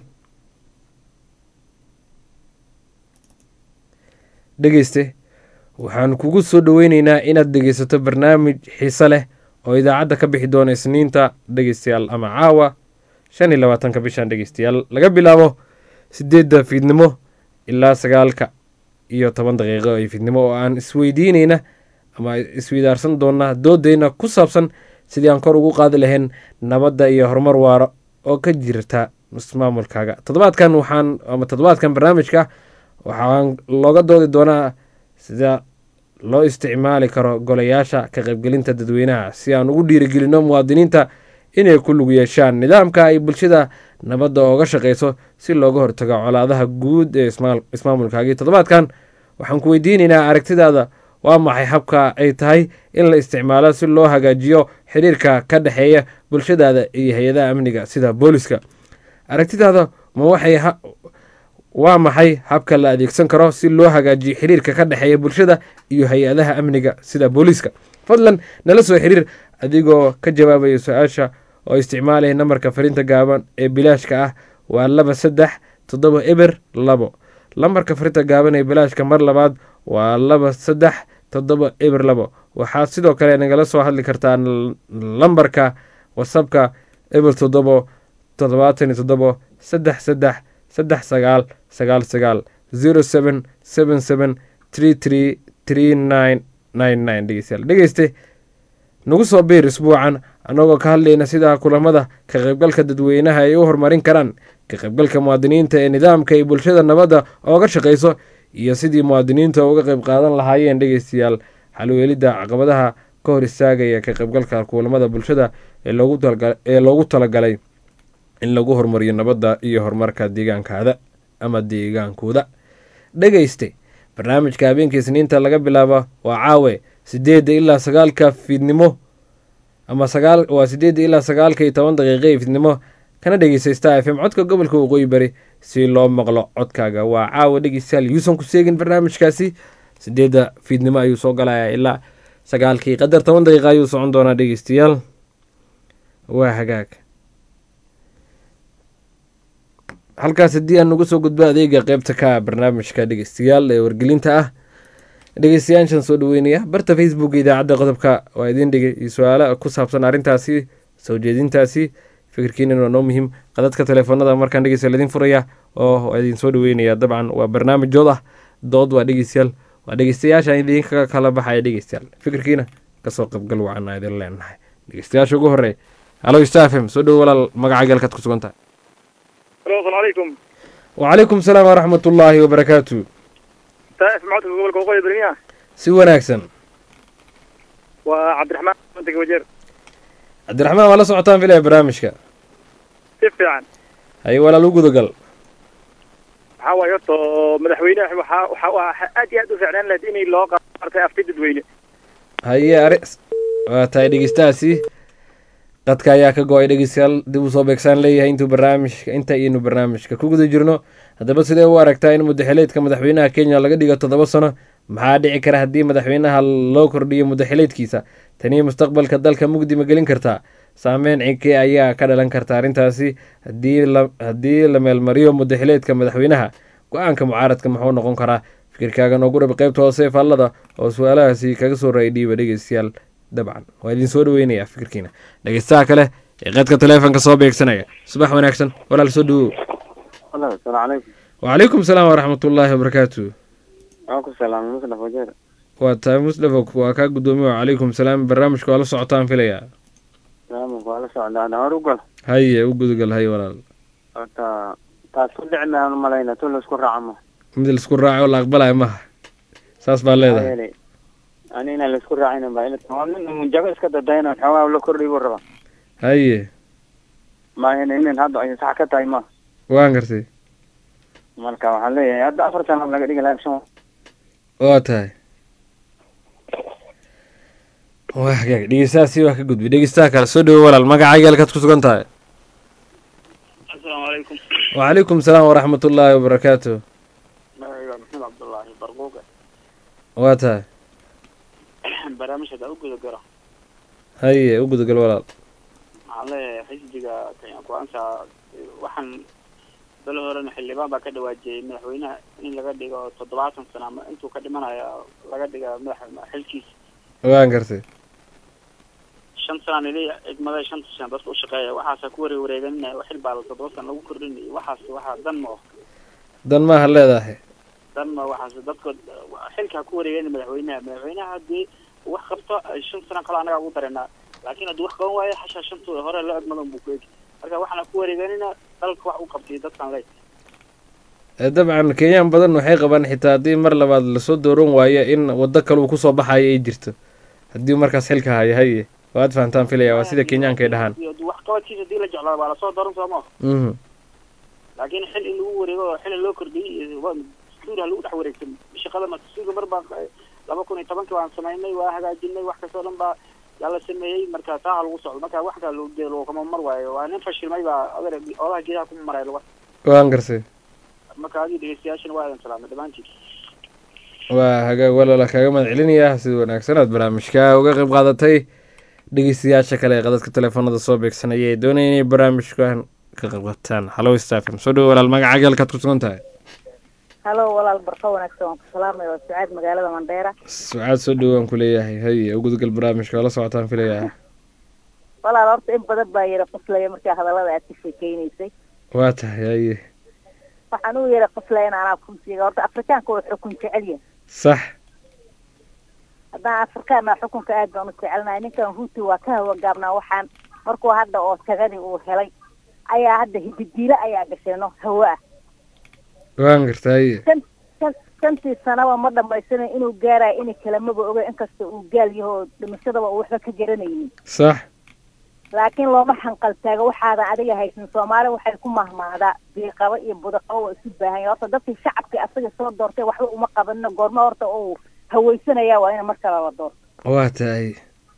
dhegeyste waxaan kugu soo dhaweyneynaa inaad dhegeysato barnaamij xiise leh oo idaacadda ka bixi doona isniinta dhegeystayaal ama caawa shan iyo labaatanka bishan dhegeystayaal laga bilaabo sideedda fiidnimo ilaa sagaalka iyo toban daqiiqo ee fiidnimo oo aan isweydiineyna ama isweydaarsan doona doodeyna ku saabsan sidii aan kor ugu qaadi lahayn nabadda iyo horumar waaro oo ka jirta ismaamulkaaga toddobaadkan waxaan ama toddobaadkan barnaamijka waxaan looga doodi doonaa sida loo isticmaali karo golayaasha ka qaybgelinta dadweynaha si aan ugu dhiirigelino muwaadiniinta inay ku lug yeeshaan nidaamka ay bulshada nabadda ooga shaqeyso si looga hortago colaadaha guud ee ismaal- ismaamulkaagii toddobaadkan waxaan ku weydiineynaa aragtidaada waa maxay habka ay tahay in la isticmaalo si loo hagaajiyo xiriirka ka dhexeeya bulshadaada iyo hay-adaha amniga sida booliska aragtidaada ma waxay ha- waa maxay habka la adeegsan karo si loo hagaajiyo xiriirka ka dhexeeya bulshada iyo hay-adaha amniga sida booliiska fadlan nala soo xiriir adigoo ka jawaabaya su-aasha oo isticmaalaya nambarka fariinta gaaban ee bilaashka ah waa laba saddex toddoba eber labo lambarka fariinta gaaban ee bilaashka mar labaad waa laba saddex toddoba eber labo waxaad sidoo kale nagala soo hadli kartaa l- lambarka whatsappka eber toddobo toddobaatan iyo toddobo saddex saddex saddex sagaal sagaal sagaal zero seven seven seven three three three nine nine nine dhegeystayaal dhegeyste nagu soo biir isbuucan annagoo ka hadlayna sida kulamada ka qaybgalka dadweynaha ay u horumarin karaan ka qaybgalka muwaadiniinta ee nidaamka ay bulshada nabadda ooga shaqeyso iyo sidii muwaadiniinta uga qayb qaadan lahaayeen dhegeystayaal xalweelidda caqabadaha ka hor istaagaya ka qaybgalka kulamada bulshada ee loogu talga- ee loogu talagalay in lagu horumariyo nabadda iyo horumarka deegaankaada ama deegaankooda dhegeyste barnaamijka habeenka isniinta laga bilaabo waa caawe sideedda ilaa sagaalka fiidnimo ama sagaal waa sideedda ilaa sagaalka iyo toban daqiiqa ee fiidnimo kana dhegeysta star f m codka gobolka waqooyi bari si loo maqlo codkaaga waa caawa dhegeystayaal yuusan ku seegin barnaamijkaasi sideedda fiidnimo ayuu soo galayaa ilaa sagaalkii qadar toban daqiiqa ayuu socon doonaa dhegeystayaal waa hagaag halkaas haddii aan uga soo gudbo adeega qeybta ka barnaamijka dhegeystayaal ee wargelinta ah dhegeystayaashan soo dhaweynaya barta facebook idaacadda qodobka waa idiin dhigay iyo su-aalo ku saabsan arrintaasi soo jeedintaasi fikirkiinan waa noo muhiim qadadka teleefoonada markaan dhegeysta laidin furaya oo waa idin soo dhaweynaya dabcan waa barnaamij dood ah dood waa dhegeystayaal waa dhegeystayaasha idinka kala baxaya dhegeystayaal fikirkiina kasoo qaybgal wacan idin leenahay dhegeystayaasha ugu horey halo stafm soo dhowo walaal magaca galkaad ku sugan tahay الو السلام عليكم وعليكم السلام ورحمة الله وبركاته تائف معك gobolka waqooyi bermiya si wanaagsan waa cabdiraxmaan mantiga wajeer cabdiraxmaan waa la socotaan filaya barnaamijka si fiican haye walaal u gudagal waxaa waaye horta madaxweynaha waxaa waxaa waxaa aad iyo aad u fiicnaan lahayd inay loo qaatay afti dadweyne haye ari waa tahay dhegeystahaasi qadka ayaa ka go-ay dhegeystayaal dib u soo beegsaan leeyahay intuu barnaamijka inta aynu barnaamijka ku guda jirno haddaba sidee u aragtaa in mudaxileedka madaxweynaha kenya laga dhigo toddoba sano maxaa dhici kara haddii madaxweynaha loo kordhiyo mudaxileedkiisa tanii mustaqbalka dalka mugdi ma gelin kartaa saameyn cinkee ayaa ka dhalan karta arrintaasi haddii la haddii la meelmariyo mudaxileedka madaxweynaha go-aanka mucaaradka muxuu noqon karaa fikirkaaga noogu dhab qeybta hoose faallada oo su-aalahaasi kaga soo raayay dhiiba dhegeystayaal dabcan waa idin soo dhaweynayaa fikirkiina dhegeystaha kale ee qadka taleefonka soo beegsanaya subax wanaagsan walaal soo dhawow asalaamu calaykum wacalaykum salaam waraxmatullaahi wabarakaatu waan ku salaamay musnaf wajeer waa tahay musdafa waa kaa guddoomiye wacalaykum salaam barnaamijka waa la socotaan filayaa salaamku waa la socdaa dhawar u gal haye u gudagal haye walaal horta taas ku dhici mayaan u malayna tu laisku raacamo mid laisku raaco oo la aqbalayo maha saas baa leedahay yeelay ani inaan laisku raacin baa ila waa nin munjago iska dadayna xoogaa la kordhiy buu rabaa haye maahin inin hadda ay sax ka tahay ma waan gartay marka waxaan leeyahay hadda afar sano laga dhigi lahaa shan waa tahay waa hagaag dhegeystahaasi waa ka gudbay dhegeystaha kale soo dhawo walaal magacaaga halkaad ku sugan tahay asalaamu calaykum wacalaykum salaam waraxmatullaahi wabarakaatu magacayga maxamed cabdullaahi barquuga waa tahay barnaamijka u guda garo haye u gudagal walaal waxaan leeyahay xisbiga kenya ku-aansa waxaan bal horena xildhibaan baa ka dhawaajiyey madaxweynaha in laga dhigo toddobaatan sano ama intuu ka dhimanayo laga dhiga madax xilkiisa waan gartay shan sanaan ili idmada shanta shan dadka ushaqeeya waxaasa ku wareeg wareeganina xil baa toddoba sana lagu kordhinay waxaas waxaa dan ma oh dan maaha leedahay dan ma waxaas dadka xilka ha ku wareegana madaxweynaha madaxweynaha haddii wax qabto shan sana kale anagaa ugu darenaa laakiin haddii wax qaban waayo xashaa shantooda hore loo egmada buu ku egi marka waxaana ku wareeganina dalka wax u qabtay dadkan ley Eh, dabcan kenyaan badan waxay qabaan xitaa haddii mar labaad lasoo dooran waayo in waddo kale uu kusoo baxayo ay jirto haddii markaas xilka hayo haye waad fahantaan filaya waa sida kenyaanka ay dhahaan Haddii wax qabadkiisa hadii la jeclaado waa lasoo daran soo ma mhm laakiin xil in lagu wareego oo xil loo kordhiyey waa dastuur ha lagu dhex wareegsan shaqada ma dastuurka mar baa laba kun iyo tobankii waan samaynay waa hagaajinay wax kastoo dhan baa yaa la sameeyey marka taa ha lagu socdo marka wax kaa loo geelo kama mar waayo waa nin fashilmay baa adeer odaha geedaha kuma maray laga waan gartay marka adii dhegeystayaashana waa idin salaamay dhammaantiin waa hagaag walaala kaaga mahad celinayaa sida wanaagsan aad barnaamijka uga qayb qaadatay dhegeystayaasha kale ee qadadka teleefanada soo beegsanaya ee doonaya inay barnaamijkan ka qayb qaataan halo stafm soo dhawo walaal magacaaga halkaad ku sugan tahay halo walaal barka wanaagsan waan ku salaamaya waa sucaad magaalada mandheera sucaad soo dhawo waan ku leeyahay haye u gudgal barnaamijka waa la socotaan filayaa walaal horta in badan baa yara qoslaya markaa hadallada aad ka sheekeynaysay waa tahay haye waxaan u yara qoslaya in anaa kunsiga horta afrikaanka waa xukun jecel yahay sax haddaan afrikaana xukunka aad baan u jecelnahay ninkan huti waa ka hawagaabnaa waxaan markuu hadda oo tagadi uu helay ayaa hadda hididiilo ayaa gasheeno hawo ah waan gartay haye shan shan shantii sanaba ma dhamaysana inuu gaarayo inay kalamaba oga inkasta uu gaal yaho oo dhimashadaba uu waxba ka garanaynin sax laakiin looma xanqaltaago waxaadan adiga haysan soomaali waxay ku mahmaadaa biiqabo iyo budaqabo waa isu baahan yahay horta dadkii shacabkii asaga soo doortay waxba uma qabanino goormo horta uu hawaysanaya waa in mar kale la doorto waa tahay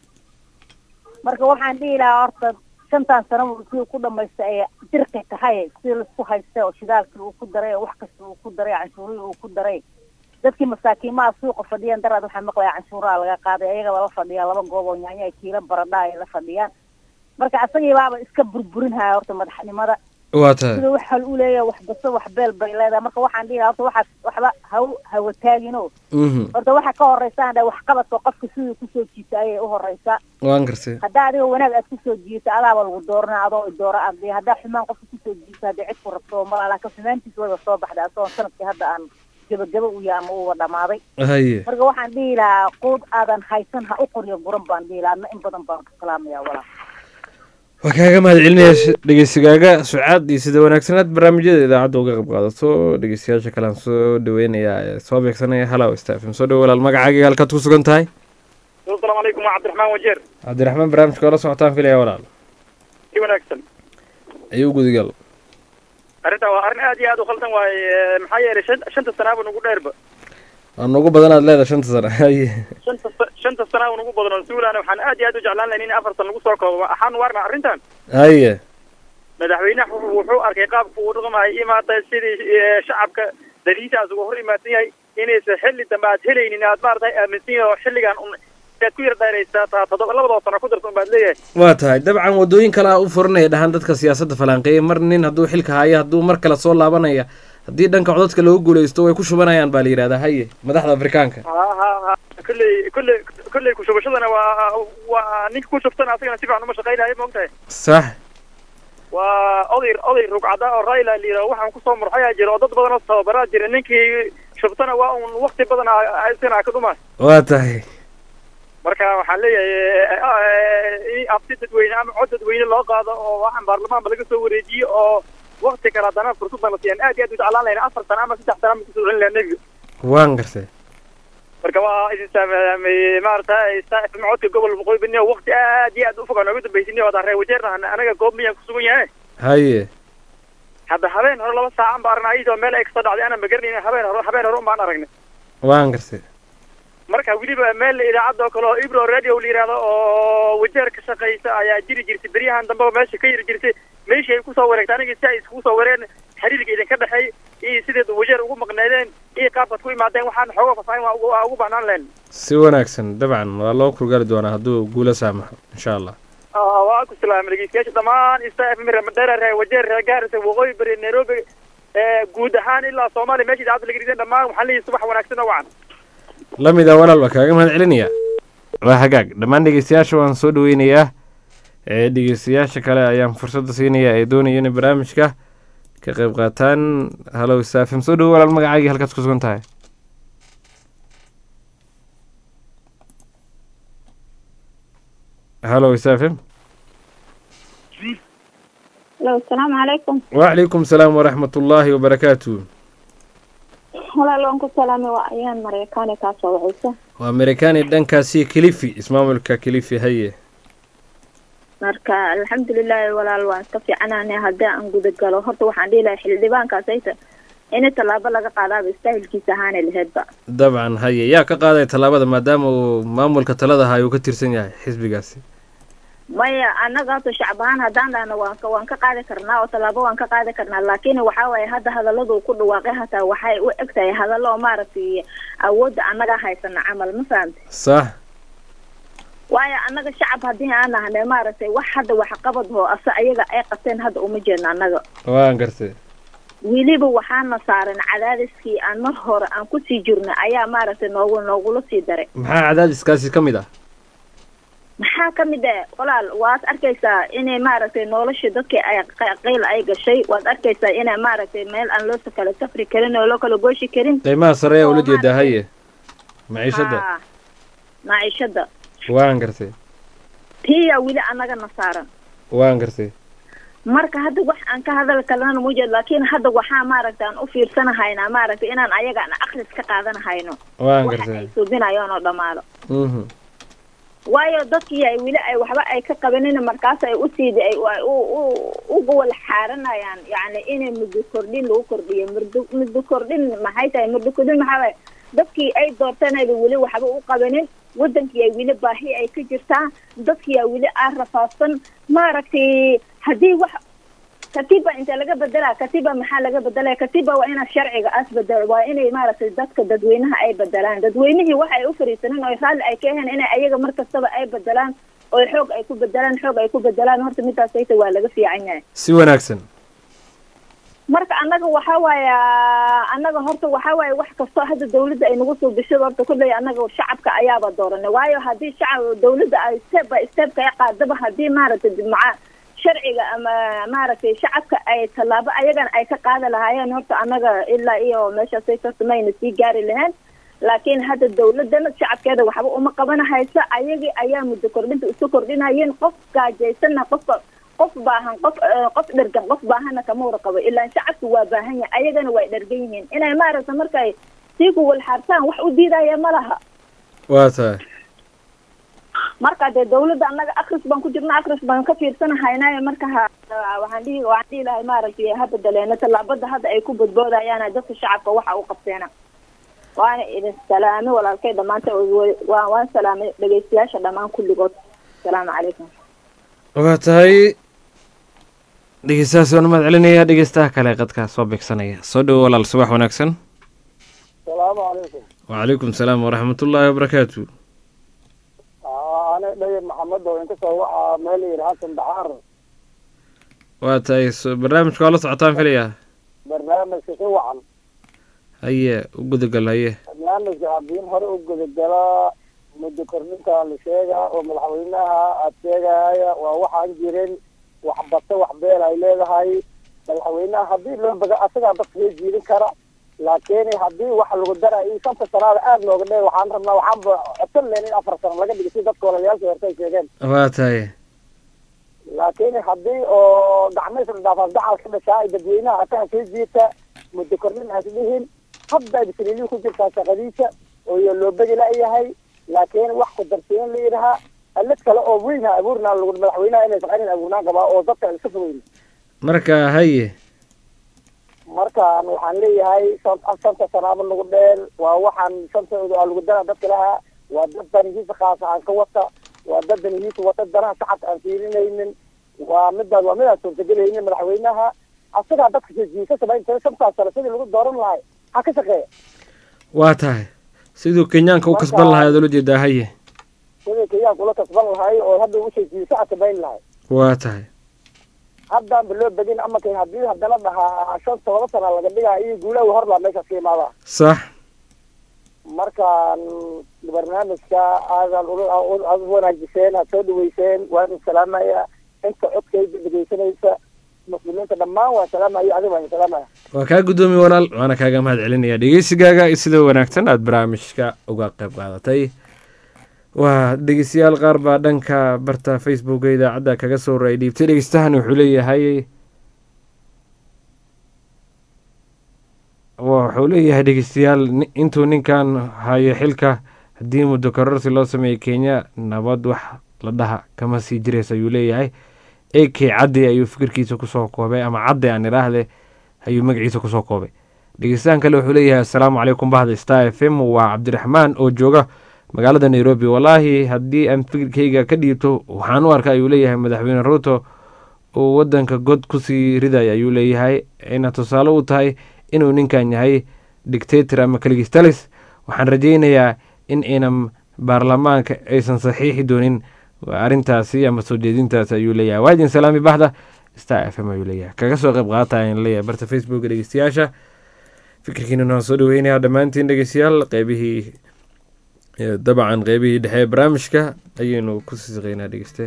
marka waxaan dhihi lahaa horta shantan sano si ku dhamaysta ay dirqi tahay si laisku haysta oo shidaalkii uu ku daray oo wax kasta uu ku daray canshuurihii uu ku daray dadkii masaakiimaha suuqa fadhiyaan daraad waxaa maqlaya canshuuraha laga qaaday ayagaba la fadhiyaa laba goob oo nyaanya ay kiilo baradha ay la fadhiyaan marka asagii baaba iska burburinhaya horta madaxnimada waa tahay sida wax hal u leeyahay wax baso wax beel bay leedahay marka waxaan dhihi lahaa horta waxaas waxba haw hawa taagino mhm horta waxa ka horeysaan dhe waxqabadka qofka siduu kusoo jiita ayay u horeysaa waan gartay haddaa adiga wanaag aad kusoo jiito adaaba lagu doorana adoo dooro adi haddaa xumaan qofka kusoo jiito haddii cid ku rabto mala laakiin xumaantiis wayba soo baxday asagoo sanadkii hadda aan gabagaba u yahay ama uuba dhamaaday haye marka waxaan dhihi lahaa quud aadan haysan ha u qoriyo guran baan dhihi lahaa adna in badan baan ku salaamaya walaa waa kaaga mahad celinaya dhegeysigaaga sucaad iyo sida wanaagsanaad barnaamijyada idaacadda uga qayb qaadato dhegeystayaasha kalean soo dhaweynayaa ee soo beegsanaya halow stafm soo dhawo walaal magacaaga halkaad ku sugan tahay asalaamu calaykum waa cabdiraxmaan wajeer cabdiraxmaan barnaamijka waa la socotaan filaya walaal si wanaagsan ayuu gudigal arrintan waa arrin aad iyo aad u khaldan waaye maxaa yeelay shan shanta sanaaba nugu dheerba waa nugu badan aad leedahay shanta sano haye shanta sa- shanta sanaaba nugu badan oo suulaana waxaan aad iyo aad u jeclaan lahayn in afar san lagu soo koobo waxaan waarna arrintan haye madaxweynaha wuxuu wuxuu arkay qaabka uu dhaqmayo imaata sidii eh, shacabka daliishaas uga hor imaadsan yahay inaysan xilli dambe aad helaynin aad maaragtay aaminsan yahay oo xilligan un aad ku yar dheeraysaa taa toddoba labadoo sano ku darsan baad leeyahay waa tahay dabcan wadooyin kale a u furanaya dhahaan dadka siyaasadda falanqeeya mar nin hadduu xilka hayo hadduu mar kale soo laabanaya haddii dhanka codadka lagu guuleysto way ku shubanayaan baa la yidhahdaa haye madaxda afrikaanka ha ha ha kolley kolley kolley kushubashadana waa waa ninka ku shubtana asagana si fiican uma shaqaynayo maogtahay sax waa oday oday rugcada oo raila la yidhaho waxaan kusoo murxayaa jira oo dad badan oo tababaraa jira ninkii shubtana waa un wakti badan isagana ka dhumaa waa tahay marka waxaan leeyahay in abti dadweyne ama cod dadweyne loo qaado oo waxaan baarlamaanba laga soo wareejiyo oo wakti kale haddana fursaddan la siiyaan aad iyo aad u jeclaan lahayna afar sana ama saddex sana ma kusoo celin lahaa nebiga waan gartay marka waa idin saamay maaragtay saaxib codka gobol boqol bini waqti aad iyo aad u fog aan nooga dambaysinay oo reer wajeerna anaga goob miyaan kusugan yahay haye hadda habeen hore laba saacan baa aragnay iyadoo meel ay kasoo dhacday aanan magaranayna habeen hore habeen hore umbaan aragnay waan gartay marka weliba meel idaacadda oo kale oo ibro radio la yidhahdo oo wajeer ka shaqaysa ayaa jiri jirtay beryahan dambe oo meesha ka yiri jirtay meeshii ay kusoo wareegtay aniga si ay iskugu soo wareen xiriirka idinka dhexeey iyo sideed wajeer ugu maqneedeen iyo qaabkaad ku imaadeen waxaan xooga fasahin waa ugu waa ugu baahnaan lahayn si wanaagsan dabcan waa loo kurgaari doonaa hadduu guula saamaxo insha allah waa ku salaamay dhegeystayaasha dhammaan ista f mira madheera reer wajeer reer gaarisa waqooyi bari nairobi guud ahaan ilaa soomaaliya meesha idaacadda laga rideen dhammaan waxaan leeyahay subax wanaagsan oo wacan la mid a walaal baa kaaga mahad celinaya waa hagaag dhammaan dhegeystayaasha waan soo dhaweynayaa ee dhegeystayaasha kale ayaan fursadda siinaya ee doonaya inay barnaamijka ka qayb qaataan halow saafim soo dhawo walaal magacaagii halkaad ku sugan tahay halow saafim Hello, asalaamu calaykum wacalaykum salaam waraxmat ullaahi wabarakaatu walaal waan ku salaamay waa ayaan mareykaani kaasoo wacaysa waa amerikani dhankaasi kilifi ismaamulka kilifi haye marka alxamdulilaahi walaal waan iska fiicanaanay haddii aan guda galo horta waxaan dhihi lahay xildhibaankaas ayta in tallaabo laga qaadaaba istaahilkiisa ahaanay laheydba dabcan haye yaa ka qaaday tallaabada maadaama uu maamulka talada hayo uu ka tirsan yahay xisbigaasi maya annaga horta shacab ahaan haddaan dhahno waan ka waan ka qaadi karnaa oo tallaabo waan ka qaadi karnaa laakiin waxaa waaye hadda hadalladu ku dhawaaqay hataa waxay u eg tahay hadallo oo maaragtay awoodda annaga haysana camal ma fahamta sax waayo annaga shacab haddii aan nahnay maaragtay wax hadda waxqabad hoo ase ayaga ay qabteen hadda uma jeedno annaga waan gartay weliba waxaana saaran cadaadiskii aan mar hore aan kusii jirnay ayaa maaragtay noogu noogula sii daray maxaa cadaadiskaasi ka mid ah maxaa ka mid ah walaal waad arkaysaa inay maaragtay nolosha dadkii ay qiil ay gashay waad arkaysaa inay maaragtay meel aan loo kala safri karin oo loo kala gooshi karin qiimaha sare ayaa ula jeedaa haye maciishadda Haa, maciishada waan gartay tiyaa weli annagana saaran waan gartay marka hadda wax aan ka hadal kalena mujeed laakiin hadda waxaa maaragtay aan u fiirsanahaynaa maaragtay inaan ayaga aan akhris ka qaadanahayno waan waxa gartay ay suubinayaan oo dhammaado mhm waayo dadkii ay weli ay waxba ay ka qabanin markaas ay usiida ay ay u u uga wala xaaranayaan yacni inay muddo kordhin lagu kordhiyo muddo muddo kordhin maxay tahay muddo kordhin maxaa waaye dadkii ay doortanayda weli waxba u qabanin wadankii ay weli baahi ay ka jirtaa dadkii ay weli aan rafaadsan maaragtay haddii wax katiba inta laga bedelaa katiba maxaa laga bedelaya katiba waa ina sharciga as bedelo waa inay maaragtay dadka dadweynaha ay bedelaan dadweynihii waxa ay u fariisaneen oo raalli ay ka heen inay ayaga mar kastaba ay bedelaan oo xoog ay ku bedelaan xoog ay ku bedelaan horta midaas ayta waa laga fiican yahay si wanaagsan marka annaga waxaa waaya annaga horta waxaa waaye wax kastoo hadda dawladda ay nagu soo bishada horta kulley annaga shacabka ayaaba dooranay waayo haddii shacab dawladda ay step by step ka qaadaba haddii maaragtay maca sharciga ama maaragtay shacabka ay tallaabo ayagana ay ka qaadi lahaayeen horta annaga ilaa iyo meeshaasay kasamayna sii gaari lahayn laakiin hadda dawladana shacabkeeda waxba uma qabanahaysa ayagii ayaa muddo kordhinta isu kordhinayeen qof gaajaysanna qofka qof baahan qof eh, qof dhergan qof baahana kama warqabo ilaa shacabku waa baahan yahay ayagana way dhergan yihiin inay maaragta markay sii kuwalxaartaan wax u diidaya ma laha waa tahay marka dee dawladda annaga akris baan ku jirna akris baan ka fiirsanahaynayo marka ha waxaan dhihi waxaan dhihi lahay maaragtay ha bedeleena tallaabada hadda ay ku badboodayaan dadka shacabka waxa u qabteena waana idin salaamay walaalkay dhammaanta waan waan salaamay dhegeystayaasha dhammaan kulligood asalaamu calaykum waa tahay dhegeystahaas waan umahad celinaya dhegeystaha kale qadkaa soo beegsanaya soo dhowo walaal subax wanaagsan salaamu calaykum wacalaykum salaam waraxmatullaahi wabarakaatu ana dhayar maxamed oo inkastoo waxaa meel yidhi xasan baxaar waa tahay so- barnaamijka waa la socotaan filaya barnaamij barnaamijka si wacan haye u gudagal haye barnaamijka haddii hore u gudagala muddo korninta la sheegaa oo madaxweynaha aad sheegaya waa waxaan jirin wax bata wax beel ay leedahay madaxweynaha haddii loo baga asagaa dadka soo jiidin kara laakiin haddii wax lagu dara iyo shanta sanaada aada looga dhee waxaan rabnaa waxaanba codsan leen in afar sano laga dhigo si dadka walalayaalka horta ay sheegeen waa tahay laakiin haddii oo gacmaysa dhaafaas dacal ka dhashaa ay dadweynaha asaga soo jiita muddo kordhin aas dhihin hadda bisliilii ku jirtaa shaqadiisa oo loo begi la-yahay laakiin wax ku darsiin la yidhahaa alad kale oo weyn ha abuurnaa lagu madaxweynaha inay shaqaynin abuurnaan qabaa oo dadka iska fogeyn marka haye markaan waxaan leeyahay shan shanta sanaaba nagu dheen waa waxaan shantooda aa lagu dara dadka lahaa waa dad danihiisa khaasa aan ka wata waa dad danihiisa wata danaha shacabka aan fiirinaynin waa midaas waa midaan suurtagelaynin madaxweynaha asagaa dadka soo jiisa samaynta shantaas sano sidii lagu dooran lahay ha ka shaqeeya waa tahay siduu kenyaanka u kasban lahay aad ula jeedaa haye sidii kenyaanka ula kasban lahay oo hadda usoo jiisa a samayn lahay waa tahay haddaanba loo begin ama kan haddii haddana dhahaa shan todoba sana laga dhigaa iyo guulaha horlaa meeshaas ka imaadaa sax markaan barnaamijka aadan aad u wanaajiseen aad soo dhaweyseen waan idin salaamaya inta codkayda dhegeysanaysa muslimiinta dhammaan waan salaamaya adiga waan idin salaamaya waa kaa guddoomiye walaal waana kaaga mahad celinaya dhegeysigaaga sida wanaagsan aada barnaamijka uga qayb qaadatay waa dhegeystayaal qaar baa dhanka barta facebooka idaacadda kaga soo ra-ay dhiibtay dhegeystahan wuxuu leeyahay wuxuu leeyahay dhegeystayaal intuu ninkan hayo xilka haddii muddo kororsi loo sameeyey kenya nabad wax la dhaha kama sii jiraysa ayuu leeyahay a k caddi ayuu fikirkiisa kusoo koobay ama caddi aan idhaahde ayuu magaciisa kusoo koobay dhegeystahan kale wuxuu leeyahay assalaamu calaykum bahda star f m waa cabdiraxmaan oo jooga magaalada nairobi wallaahi haddii aan fikirkayga ka dhiibto waxaan u arka ayuu leeyahay madaxweyne ruuto uu wadanka god kusii ridaya ayuu leeyahay ayna tusaale u tahay inuu ninkan yahay dictator ama kaligistalis waxaan rajaynayaa in aynan baarlamaanka aysan saxiixi doonin arrintaasi ama soo jeedintaasi ayuu leeyahay waadin salaami baxda star f m ayuu leeyahay kaga soo qayb qaata ayaan leeyahay barta facebooka dhegeystayaasha fikirkiinana waan soo dhaweynayaa dhammaantiin dhegeystayaal qeybihii dabcan qeybihii dhexe ee barnaamijka ayaynu ku sii shaqeynaa dhegeyste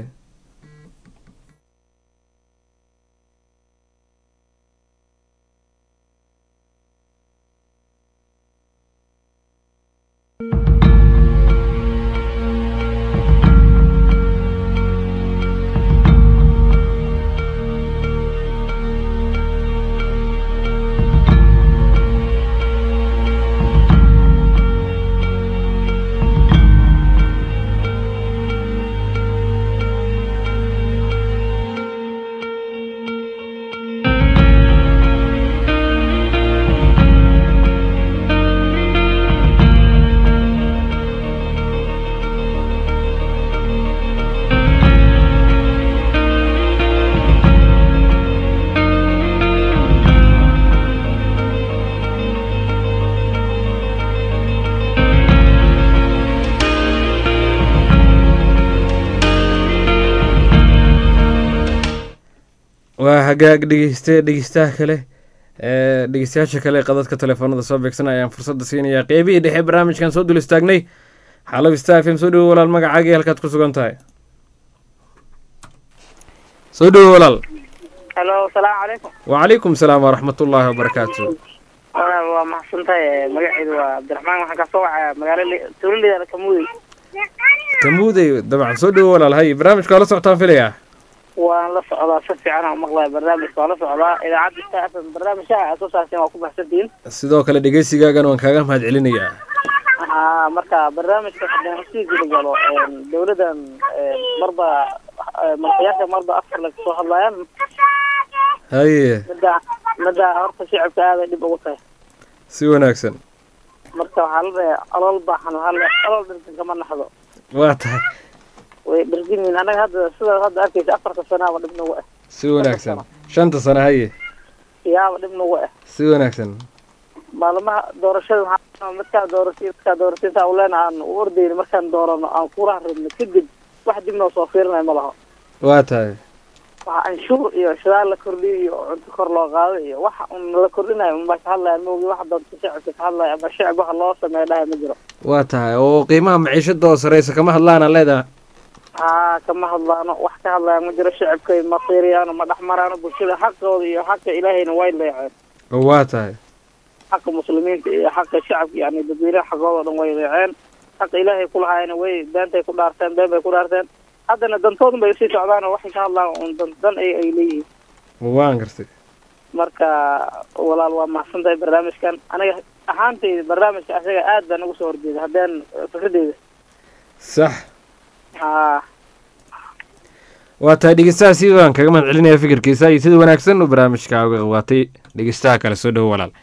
waa hagaag dhegeyste dhegeystaha kale dhegeystayaasha kale qadadka telefoonada soo beegsan ayaan fursadda siinayaa qeybihii dhexe barnaamijkan soo dul istaagnay xaalab star f m soo dhowo walaal magacaagii halkaad ku sugan tahay soo dhowo walaal halo asalaamu calaykum wacalaykum salaam waraxmat ullaahi wabarakaatu walaal waa maxadsantahay magaceedu waa cabdiraxmaan waxaan kasoo wacaya magaalo tuulaleeda kamuudey kamuudey dabcan soo dhowo walaal hay barnaamijka waa la socotaan filayaa waan la socdaa si fiican aan maqlaya barnaamijka waan la socdaa idaacadda star f m barnaamijyaha aad soo saarteen waa ku baxsantihiin sidoo kale dhegeysigaagana waan kaaga mahad celinayaa haa marka barnaamijka haddaan sii guda galo dawladdan marba madaxyaasha marba afar laga soo hadlayaan haye midda midda horta shicibka aaday dhib ugu tahay si wanaagsan marka waxaa la dhahay olool baaxan waxaa la olool dhintan kama naxdo waa tahay way dhargimiin annaga hadda sidaad hadda arkaysa afarta sanaaba dhib nagu ah si wanaagsan shanta sano haye yaaba dhib nagu ah si wanaagsan maalmaha doorashada waxaa midkaa doorashay midkaa doorashay intaa uleena aan u ordayna markaan doorano aan kulaha rabno kadib wax dib noo soo fiirinaya ma laho waa tahay waxa anshuur iyo shidaal la kordhiyo iyo cunto kor loo qaado iyo waxa un la kordhinayo unbaa ka hadlayaan maogi waxa doonta shicibka ka hadlaya ama shicib waxa loo sameeya dhaha ma jiro waa tahay oo qiimaha maciishada oo sareysa kama hadlaan aan leedahay haa kama hadlaano wax ka hadlaya ma jiro shicibkay ma fiiriyaano ma dhexmaraano bulshada xaqooda iyo xaqa ilaahayna way leeceen waa tahay xaqa muslimiinta iyo xaqa shacabka yani dadweynaha xaqooda o dhan way leeceen xaqa ilaahay kulahaayna way beentay ku dhaarteen been bay ku dhaarteen haddana dantoodun bay usii socdaan oo waxay ka hadlaan un dan dan ay ay leeyihiin waan gartay marka walaal waa mahadsan tahay barnaamijkan aniga ahaantayda barnaamijka asaga aad baan ugu soo horjeeda haddaan fikradeyda sax haa waa tahay dhegeystaha si waan kaga mahad celinaya fikirkiisa iyo sida wanaagsan uu barnaamijka uga qawaatay dhegeystaha kale soo dhowo walaal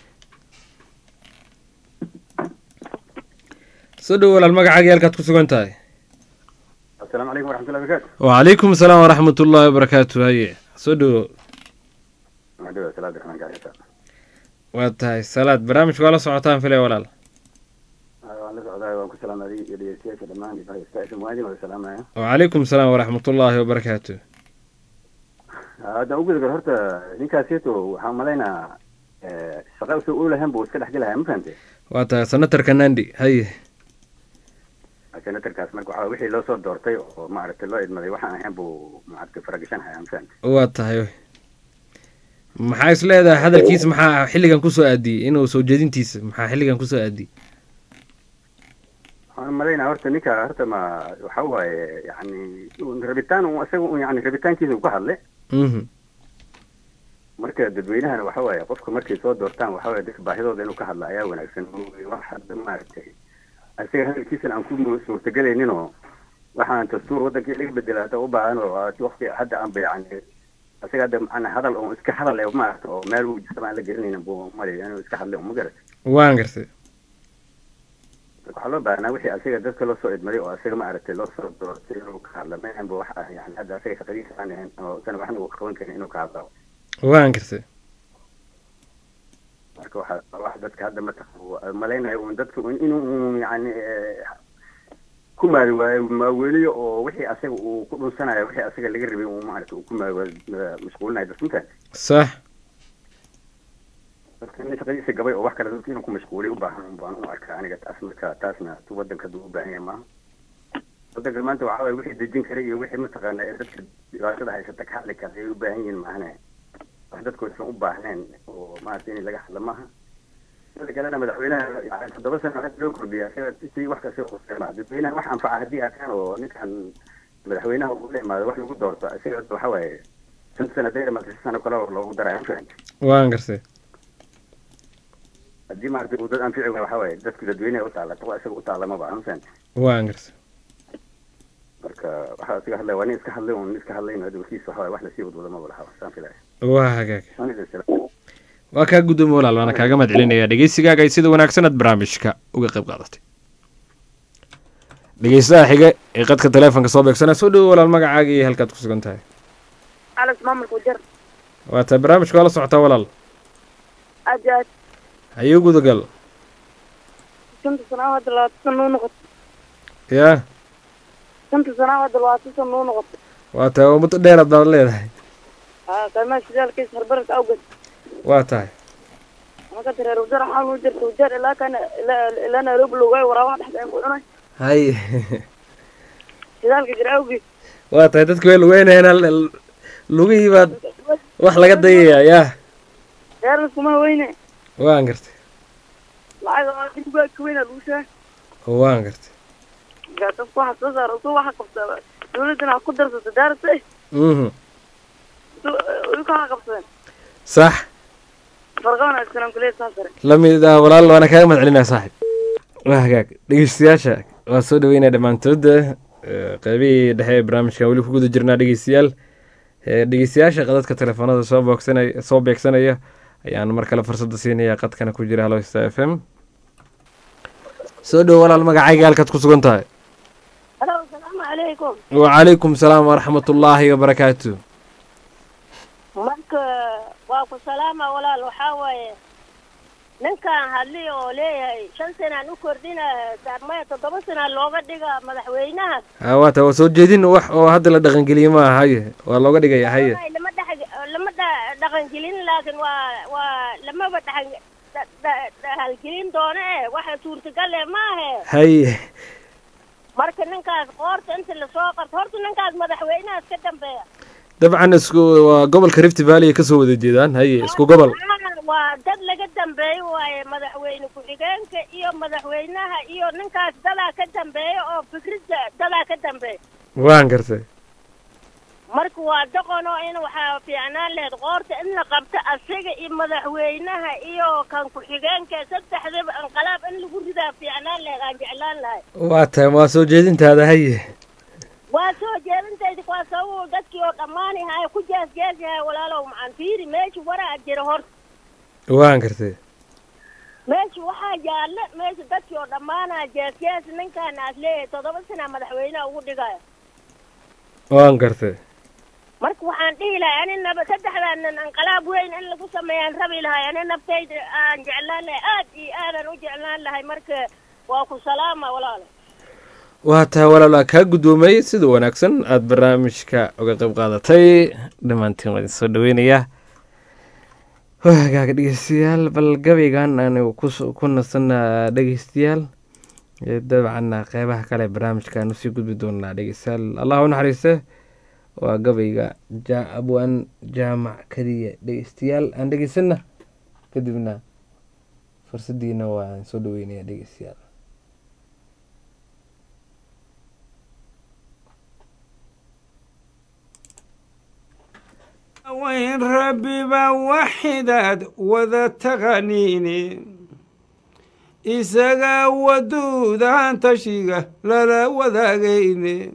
soo dhowo walaal magacaagii halkaad ku sugan tahay asalaamu calaykum waraxmatullahi barakaatu wacalaykum asalaam waraxmat ullahi wabarakaatu haye soo dhowo madhowa salaad raxmaan gaarisa waa tahay salaad barnaamijka waa la socotaan filay walaal waan la socdaa waan ku salaamaday iyo dhegeystayaasha dhammaan ifahaystaa muwaadin wada salaamaya wacalaykum asalaam waraxmat ullaahi wabarakaatu haddaan uguda gar horta ninkaaseeto waxaan umalaynaa shaqa usoo oolahan buu iska dhexgelaya ma fahante waa tahay senatarka nandi haye senatarkaas marka waxaa wixii loo soo doortay oo maaragtay loo idmaday waxaan ahayn buu maaragtay faragashanhaya ma fahante waa tahay maxaa is leedahay hadalkiisa maxaa xilligan kusoo aadiyey inuu soo jeedintiisa maxaa xilligan kusoo aadiyey waxaan umalaynaa horta ninka horta ma waxa waaye yani rabitaan un isaga un yani rabitaankiisa uu ka hadle mhm marka dadweynahana waxa waaye qofka markay soo doortaan waxa waaye dadka baahidooda inuu ka hadla ayaa wanaagsan wax hadda maaragtay isaga hadalkiisana aan ku suurtagelaynin oo waxaan dastuur wadankii laga bedela hadda u baahan oo waqti hadda aanba yani isaga hadda macna hadal oo iska hadal ee maaragta oo meel uu jirtaba aan la garanaynin buu malaya inuu iska hadlay ma garat waan gartay waxaa loo baahnaa wixii asiga dadka loo soo idmaday oo asiga maaragtay loo soo doortay inuu ka hadla maanba wax ah yani hadda asiga shaqadiisa aan ahayn oo sana waxna uu qaban karin inuu ka hadlo waan gartay marka waxaa wax dadka hadda mataqan malaynayo un dadka un inuu yani ku maari waayo maaweliyo oo wixii asaga uu ku dhunsanayo wixii asaga laga rabay uu maaragta uu ku maari mashquulinayo dadka intaan sax dadka in shaqadiisa gabay oo wax kale dadka inuu ku mashquuliy u baahan baan u arkaa aniga taas marka taasna tu wadanka duu u baahan yahay maaha wadanka maanta waxaa waye wixii dejin kara iyo wixii mataqaana ee dadka dhibaatada haysata ka hadli kara ayay u baahan yihiin maahane wax dadku aysan u baahneen oo maaragta in laga hadla maaha sida kalena madaxweynaha yani toddoba sano waxaa loo kordhiyaa sida si wax kasta quseema dadweynaha wax anfaca haddii arkaan oo ninkan madaxweynaha uu la imaado wax lagu doorto isaga waxa waaye shan sano dayr ama shan sano kale oo loogu daraya mafahanta waan gartay haddii maaragtay uu dad anfici waay waxa waaye dadku dadweynaha u taala kuwa isaga u taala maba mafahanta waan gartay marka waxaa isaga hadlaya waa nin iska hadlay un iska hadlayn hadda warkiisa waxa waaye wax lasii wadwada maba laha saan filaya waa hagaag waa kaa guddoomi walaal waana kaaga mahad celinaya dhegeysigaaga ay sida wanaagsan aad barnaamijka uga qayb qaadatay dhegeystaha xige ee qadka taleefonka soo beegsana soo dhowo walaal magacaaga iyo halkaad ku sugan tahay alex maamulka wajar waa tahay barnaamijka waa la socotaa walaal aad iyo aad hayo gudagal shanta sanaa hadda labaatan sana u noqoto yaa shanta sanaa hadda labaatan sana u noqoto waa tahay waa muddo dheeraad baad leedahay haa qiimaha shidaalkiisa harbarka awgeed waa tahay marka reer wajar waxaa loo jirta wajar ilaa kana ilaa ilaa nairobi loogaay waraabaha dhexda aan ku cunay hay shidaalka jira awgeed waa tahay dadka way lugeynayaan lugihii baad wax laga dayayaa yaa reer laskuma haweyne waan gartay lacag oo dibgaa ka weyna lagu sheega waan gartay markaa dadku waxa soo saara su waxa qabta dawladdana ha ku darsata daarata mhm kaa qabsadeen sax farqa wanaagsan aan kuleeyahay saas sare lamid ah walaal waana kaaga mahad celinaya saaxib waa hagaag dhegeystayaasha waa soo dhaweynaya dhammaantooda qeybihii dhexe ee barnaamijkan weli ku guda jirnaa dhegeystayaal dhegeystayaasha qadadka telefoonada soo boogsanaya soo beegsanaya ayaan mar kale fursadda siinaya qadkana ku jira halo sta f m soo dhowo walaal magacayga halkaad ku sugan tahay halo asalaamu calaykum wacalaykum salaam waraxmat ullaahi wabarakaatu marka waa ku salaama walaal waxaa waaye ninkaan hadli oo leeyahay shan sanaan u kordhina maya toddoba sana looga dhiga madaxweynaha ha waata waa soo jeedin wax oo hadda la dhaqangeliyey ma aha haye waa looga dhigaya haye Wallahi lama dhex lama dha- dhaqangelin laakiin waa waa lamaba dhaxan dha- dha- dhahalgelin doono eh waxa suurtagal eh maahe haye marka ninkaas qoorta inta lasoo qarto horta ninkaas madaxweynahaas ka dambeeya dabcan isku waa gobolka rift valley ay kasoo wada jeedaan haye isku gobol Ah, waa dad laga dambeeyo waaye madaxweyne ku-xigeenka iyo madaxweynaha iyo ninkaas dadaa ka dambeeya oo fikradda dadaa ka dambeeya waan gartay marka waa doqono in waxaa fiicnaan lahayd qoorta in la qabto asiga iyo madaxweynaha iyo kan ku-xigeenka saddexdaba inqalaab in lagu ridaa fiicnaan lahayd aan jeclaan lahay waa tahay waa soo jeedintaada haye waa soo jeedintayda waa sababo dadkii oo dhammaani haya ku jeesjeesyahay walaalow macaan fiiri meesha waraa jira horta waan gartay meesha waxaa yaalla meesha dadkii oo dhammaanaa jeesjees ninkaan aad leeyahay toddoba sana madaxweynaha ugu dhigaya waan gartay marka waxaan dhihi lahay ani naba saddexdaan nin inqalaab weyn in lagu sameeyaan rabi lahay ani naftayda aan jeclaan lahay aad iyo aadan u jeclaan lahay marka waa ku salaama walaalo waa tahay walaalaa kaa guddoomay sida wanaagsan aada barnaamijka uga qayb qaadatay dhammaantiin waa idin soo dhaweynayaa hagaaga dhegeystayaal bal gabaygan aanu kus- ku nasanaa dhegeystayaal ee dabcan qeybaha kale ee barnaamijka aanu sii gudbi doonaa dhegeystayaal allah u naxariiste waa gabayga ja- abwaan jaamac keliya dhegeystayaal aan dhegeysana kadibna fursadiina waan soo dhaweynaya dhegeystayaal وين ربي بوحداد وذا تغنيني إساقا ودود عن تشيقة للا وذاقيني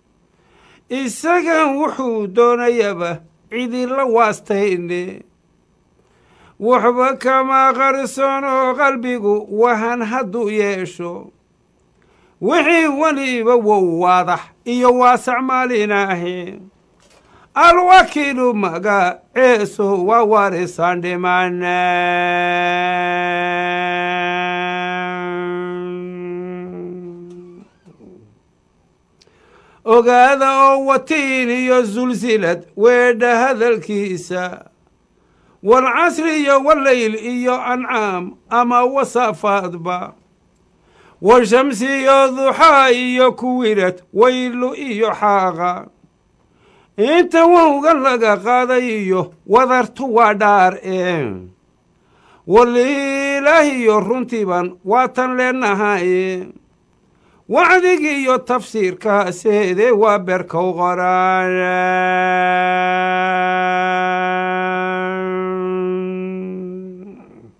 إساقا وحودون يبا عيدي لواستيني وحبا كما غرسونو قلبيقو وهن هدو يشو وحي وليبا وواضح إيو واسع ماليناهي alwakiilu magaceesu waa warisan dhimane ogaada oo watiin iyo sulsilad weedha hadalkiisa walcasri iyo wallayl iyo ancaam ama wasaafaadba washamsi iyo duxaa iyo kuwirad waylu iyo xaaqa inta wowga laga qaaday iyo wadartu waa dhaar ee waliilaahiyo runtiiban waatan leenahaye wacdigii iyo tafsiirkaaseede waa berkow qoraan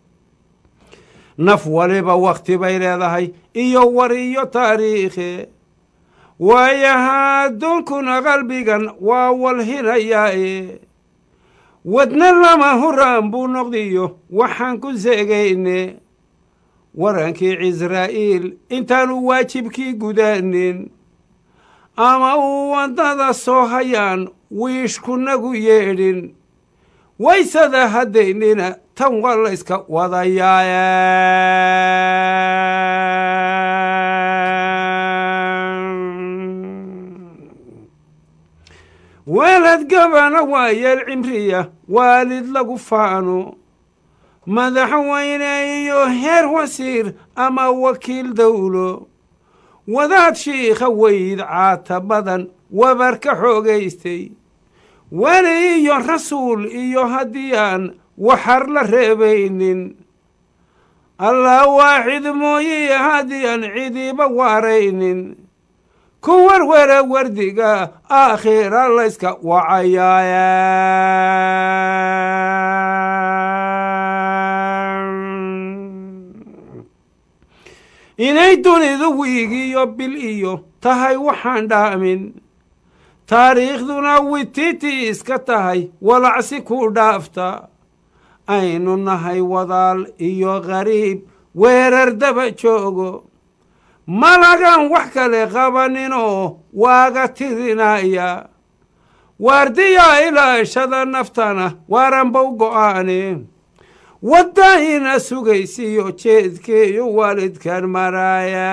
naf waliba wakhti bay leedahay iyo war iyo taariikhe waayaha adduunkuna qalbigan waa walhinayaaye wadna lama huraan buu noqdiyo waxaan ku seegayne warankii cisraa'iil intaanu waajibkii gudaanin ama uu waddada soo hayaan wiishkunagu yeedhin waysada haddaynina tan waa layska wadayaaya weelad gabana waa yeel cimriya waalid lagu faano madaxweyne iyo heer wasiir ama wakiil dowlo wadaad shiikha weyd caata badan wabar ka xoogaystay weli iyo rasuul iyo haddii aan waxar la reebaynin allah waaxid mooye haddii aan cidiiba waaraynin ku warwara wardiga aakhira layska wacayaaya inay dunidu wiig iyo bil iyo tahay waxaan dhaamin taariikhduna wititi iska tahay walacsi ku dhaafta aynu nahay wadaal iyo qariib weerar daba joogo malagan wax kale qabaninoo waaga tirinaya waardiyaa ilaashada naftana waaranbow go'aane wadda ina sugaysiyo jeedkeeyo waalidkan maraaya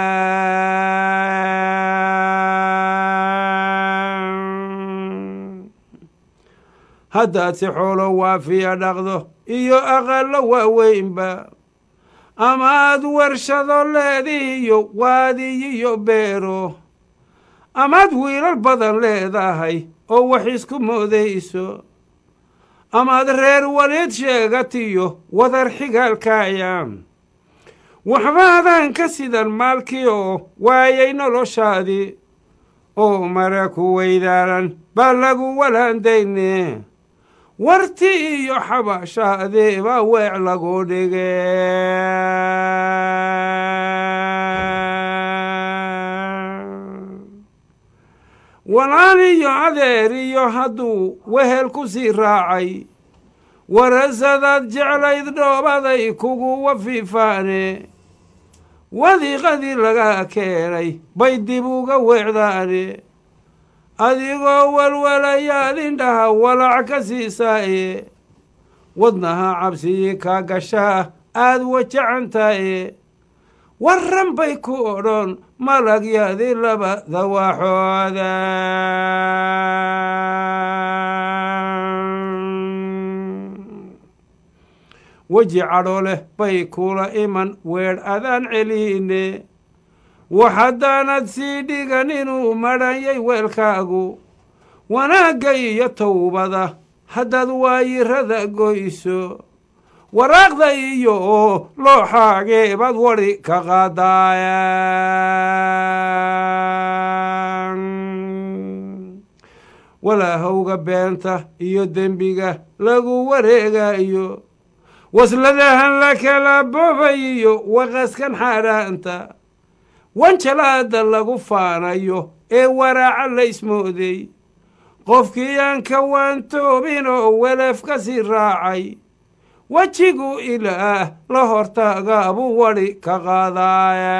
haddaad si xoolo waafiya dhaqdo iyo aqallo waaweynba amaad warshado leedihiyo waadiyiyo beero amaad wiilal badan leedahay oo wax isku moodayso amaad reer waliid sheegatiyo wadar xigaalkaaya waxbaadan ka sidan maalkii oo waayay noloshaadii oo mara ku weydaaran baa lagu walaandayne warti iyo xabaashaadee baa weec lagu dhige walaal iyo adeer iyo hadduu wehel ku sii raacay warasadaad jeclayd dhoobaday kugu wafiifaane wadiiqadii laga keenay bay dib uga weecdaane adigoo walwalayaad indhaha walac ka siisaaye wadnaha cabsigii kaa gashaa aad wajacantaye warran bay ku odhan malagyadii labada waxooda weji cadho leh bay kula iman weedh adaan celiine wax haddaanad sii dhigan inuu madhanyay weelkaagu wanaagga iyo towbada haddaad waayirada goyso waraaqda iyo looxaagee baad wadhi ka qaadaaya walaahowga beenta iyo dembiga lagu wareegayo wasladahan la kala boobayiyo waqaskan xaadhaanta wanjalaada lagu faanayo ee waraaca la ismooday qofkii aan ka waantoobin oo weleef ka sii raacay wejigu ilaah la hortaaga buu wadhi ka qaadaaya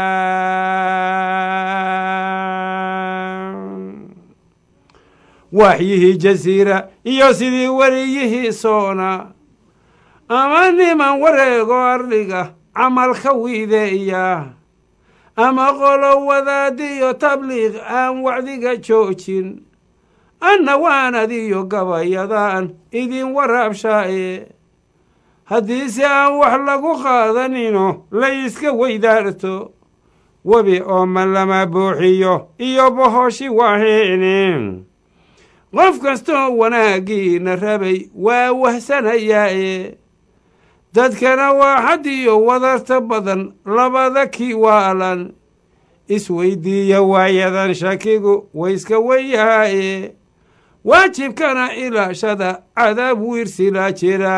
waaxyihii jasiira iyo sidii weriyihii soona ama niman wareego ardhiga camalka wiideeya ama qolo wadaadiyo tabliiq aan wacdiga joojin anna waanadiyo gabayadaan idin waraabshaaye haddiise aan wax lagu qaadanino layska weydaarto webi ooman lama buuxiyo iyo bohoshi waaheene qof kastoo wanaaggiina rabay waa wahsanayaaye dadkana waa xadiyo wadarta badan labada kii waalan isweydiiya waayadan shakigu wayska weyahaaye waajibkana ilaashada cadaab wiirsilaa jira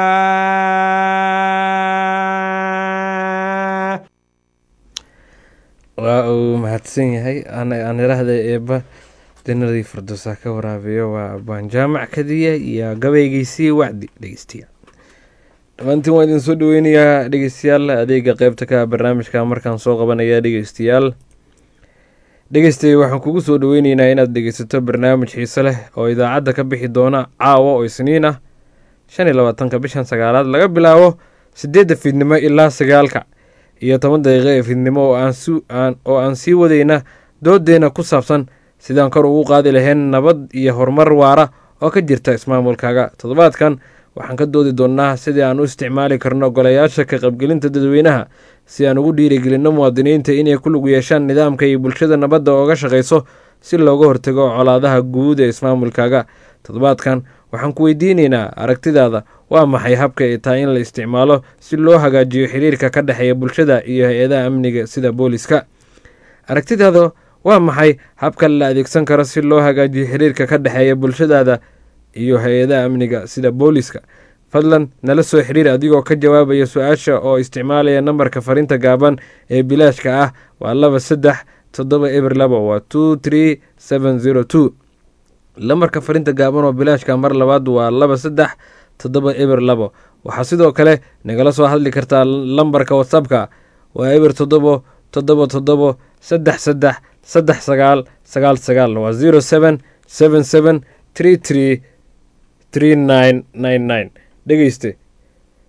waa uu mahadsan yahay aan irahda eeba janadii firdowsa ka waraabiyo waa abaan jaamac kadiya iyo gabaygiisii wacdi dhegeystayaal dhammaantiin waan idin soo dhaweynayaa dhegeystayaal adeega qeybta ka barnaamijka markaan soo qabanaya dhegeystayaal dhegeystay waxaan kugu soo dhaweyneynaa inaad dhegeysato barnaamij xiise leh oo idaacadda ka bixi doona caawa oo isniin ah shan iyo labaatanka bishan sagaalaad laga bilaabo sideedda fiidnimo ilaa sagaalka iyo toban daqiiqo ee fiidnimo oo aan sii wadayna doodeena ku saabsan sidaan kor ugu qaadi lahayn nabad iyo horumar waara oo ka jirta ismaamulkaaga toddobaadkan waxaan ka doodi doonnaa sidii aan u isticmaali karno golayaasha ka qaybgelinta dadweynaha si aan ugu dhiirigelinno muwaadiniinta inay ku lug yeeshaan nidaamka iyo bulshada nabadda ooga shaqayso si looga hortago colaadaha guud ee ismaamulkaaga toddobaadkan waxaan ku weydiinaynaa aragtidaada waa maxay habka ay tahay in la isticmaalo si loo hagaajiyo xiriirka ka dhexeeya bulshada iyo hay-adaha amniga sida booliska aragtidaada waa maxay habka la adeegsan karo si loo hagaajiyo xiriirka ka dhexeeya bulshadaada iyo hay-adaha amniga sida booliska fadlan nala soo xiriir adigoo ka jawaabaya su-aasha oo isticmaalaya nambarka fariinta gaaban ee bilaashka ah waa laba saddex toddoba eber laba waa two tree seven zero two lambarka fariinta gaaban oo bilaashka mar labaad waa laba saddex toddoba eber labo waxaa sidoo kale nagala soo hadli kartaa lambarka whatsappka waa eber toddobo toddobo toddobo saddex saddex saddex sagaal sagaal sagaal waa zero seven seven seven tree tree tree nine nine nine dhegeyste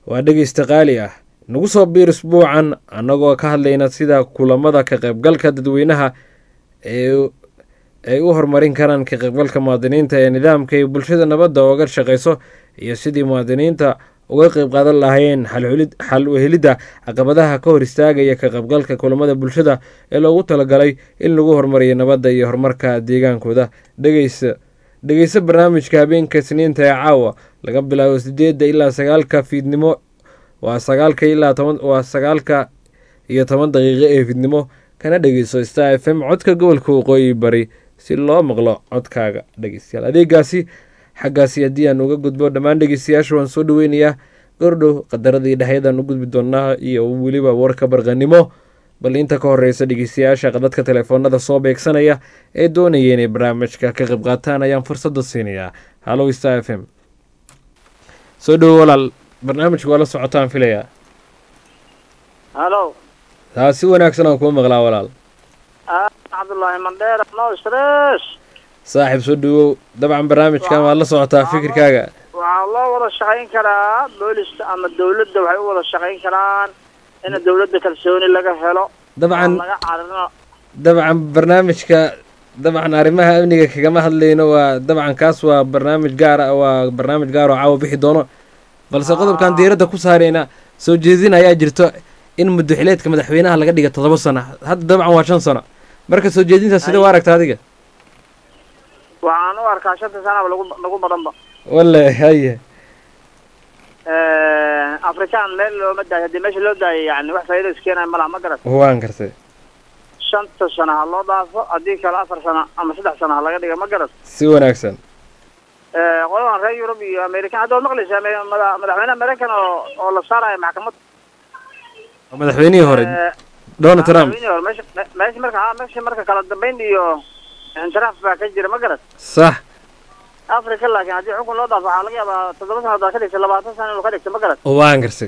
waa dhegeysta qaali ah nagu soo biir isbuucan annagoo ka hadlayna sida kulamada ka qaybgalka dadweynaha ee ay u horumarin karaan ka qaybgalka muwaadiniinta ee nidaamka iyo bulshada nabadda ooga shaqeyso iyo sidii muwaadiniinta uga qeyb qaadan lahaayeen xal u helidda caqabadaha ka hor istaagaya ka qaybgalka kulamada bulshada ee loogu talagalay in lagu horumariyo nabadda iyo horumarka deegaankooda dhegeysa dhegeyso barnaamijka habeenka isniinta ee caawa laga bilaabo sideedda ilaa sagaalka fiidnimo waa sagaalka ilaa toban waa sagaalka iyo toban daqiiqo ee fiidnimo kana dhegeyso star f m codka gobolka waqooyi bari si loo maqlo codkaaga dhegeystayaal adeegaasi xaggaasi haddii aan uga gudbo dhammaan dhegeystayaasha waan soo dhaweynayaa gordhow qadaradii dhexyadan u gudbi doonaa iyo weliba warka barqanimo bal inta ka horeysa dhegeystayaasha qadadka telefoonada soo beegsanaya ee doonaya inay barnaamijka ka qayb qaataan ayaan fursada siinayaa hallow star f m soo dhowo walaal barnaamijka waa la socotaan filayaa halo taa si wanaagsan aan kuu maqlaa walaal cabdullaahi mandheer no stress saaxiib soo dhawow dabcan barnaamijkan waad la socotaa fikirkaaga waxaa loo wada shaqayn karaa booliska ama dawladda waxay u wada shaqayn karaan in dawladda kalsooni laga helo dabcan oo laga carino dabcan barnaamijka dabcan arrimaha amniga kagama hadlayno waa dabcan kaas waa barnaamij gaar ah waa barnaamij gaar oo caawa bixi doono balse qodobkan diiradda ku saarayna soo jeedin ayaa jirto in muddaxileedka madaxweynaha laga dhiga toddoba sano hadda dabcan waa shan sano marka soo jeedintaas sida u aragta adiga waxaan u arkaa shanta sanaba lagu lagu badanba wale haye afrikaan meel looma daayo haddii meesha loo daayo yani wax faa'iido iskeenaya malaha ma garat waan kartay shanta sano ha loo dhaafo haddii kale afar sano ama saddex sano ha laga dhiga ma garat si wanaagsan qoladan reer yurub iyo american hadda waad maqlaysaa me- mada- madaxweynaha maraykan oo oo la saarayo maxkamad madaxweynihii hore donald trump madaxweynihii hore meesha me- meesha marka ha meesha marka kala dambayn iyo ixtiraaf baa ka jira ma garat sax africa laakiin haddii xukun loo dhaafo waxaa laga yaabaa toddoba sano haddaad ka dhigta labaatan sano inuu ka dhigto ma garat waan kartay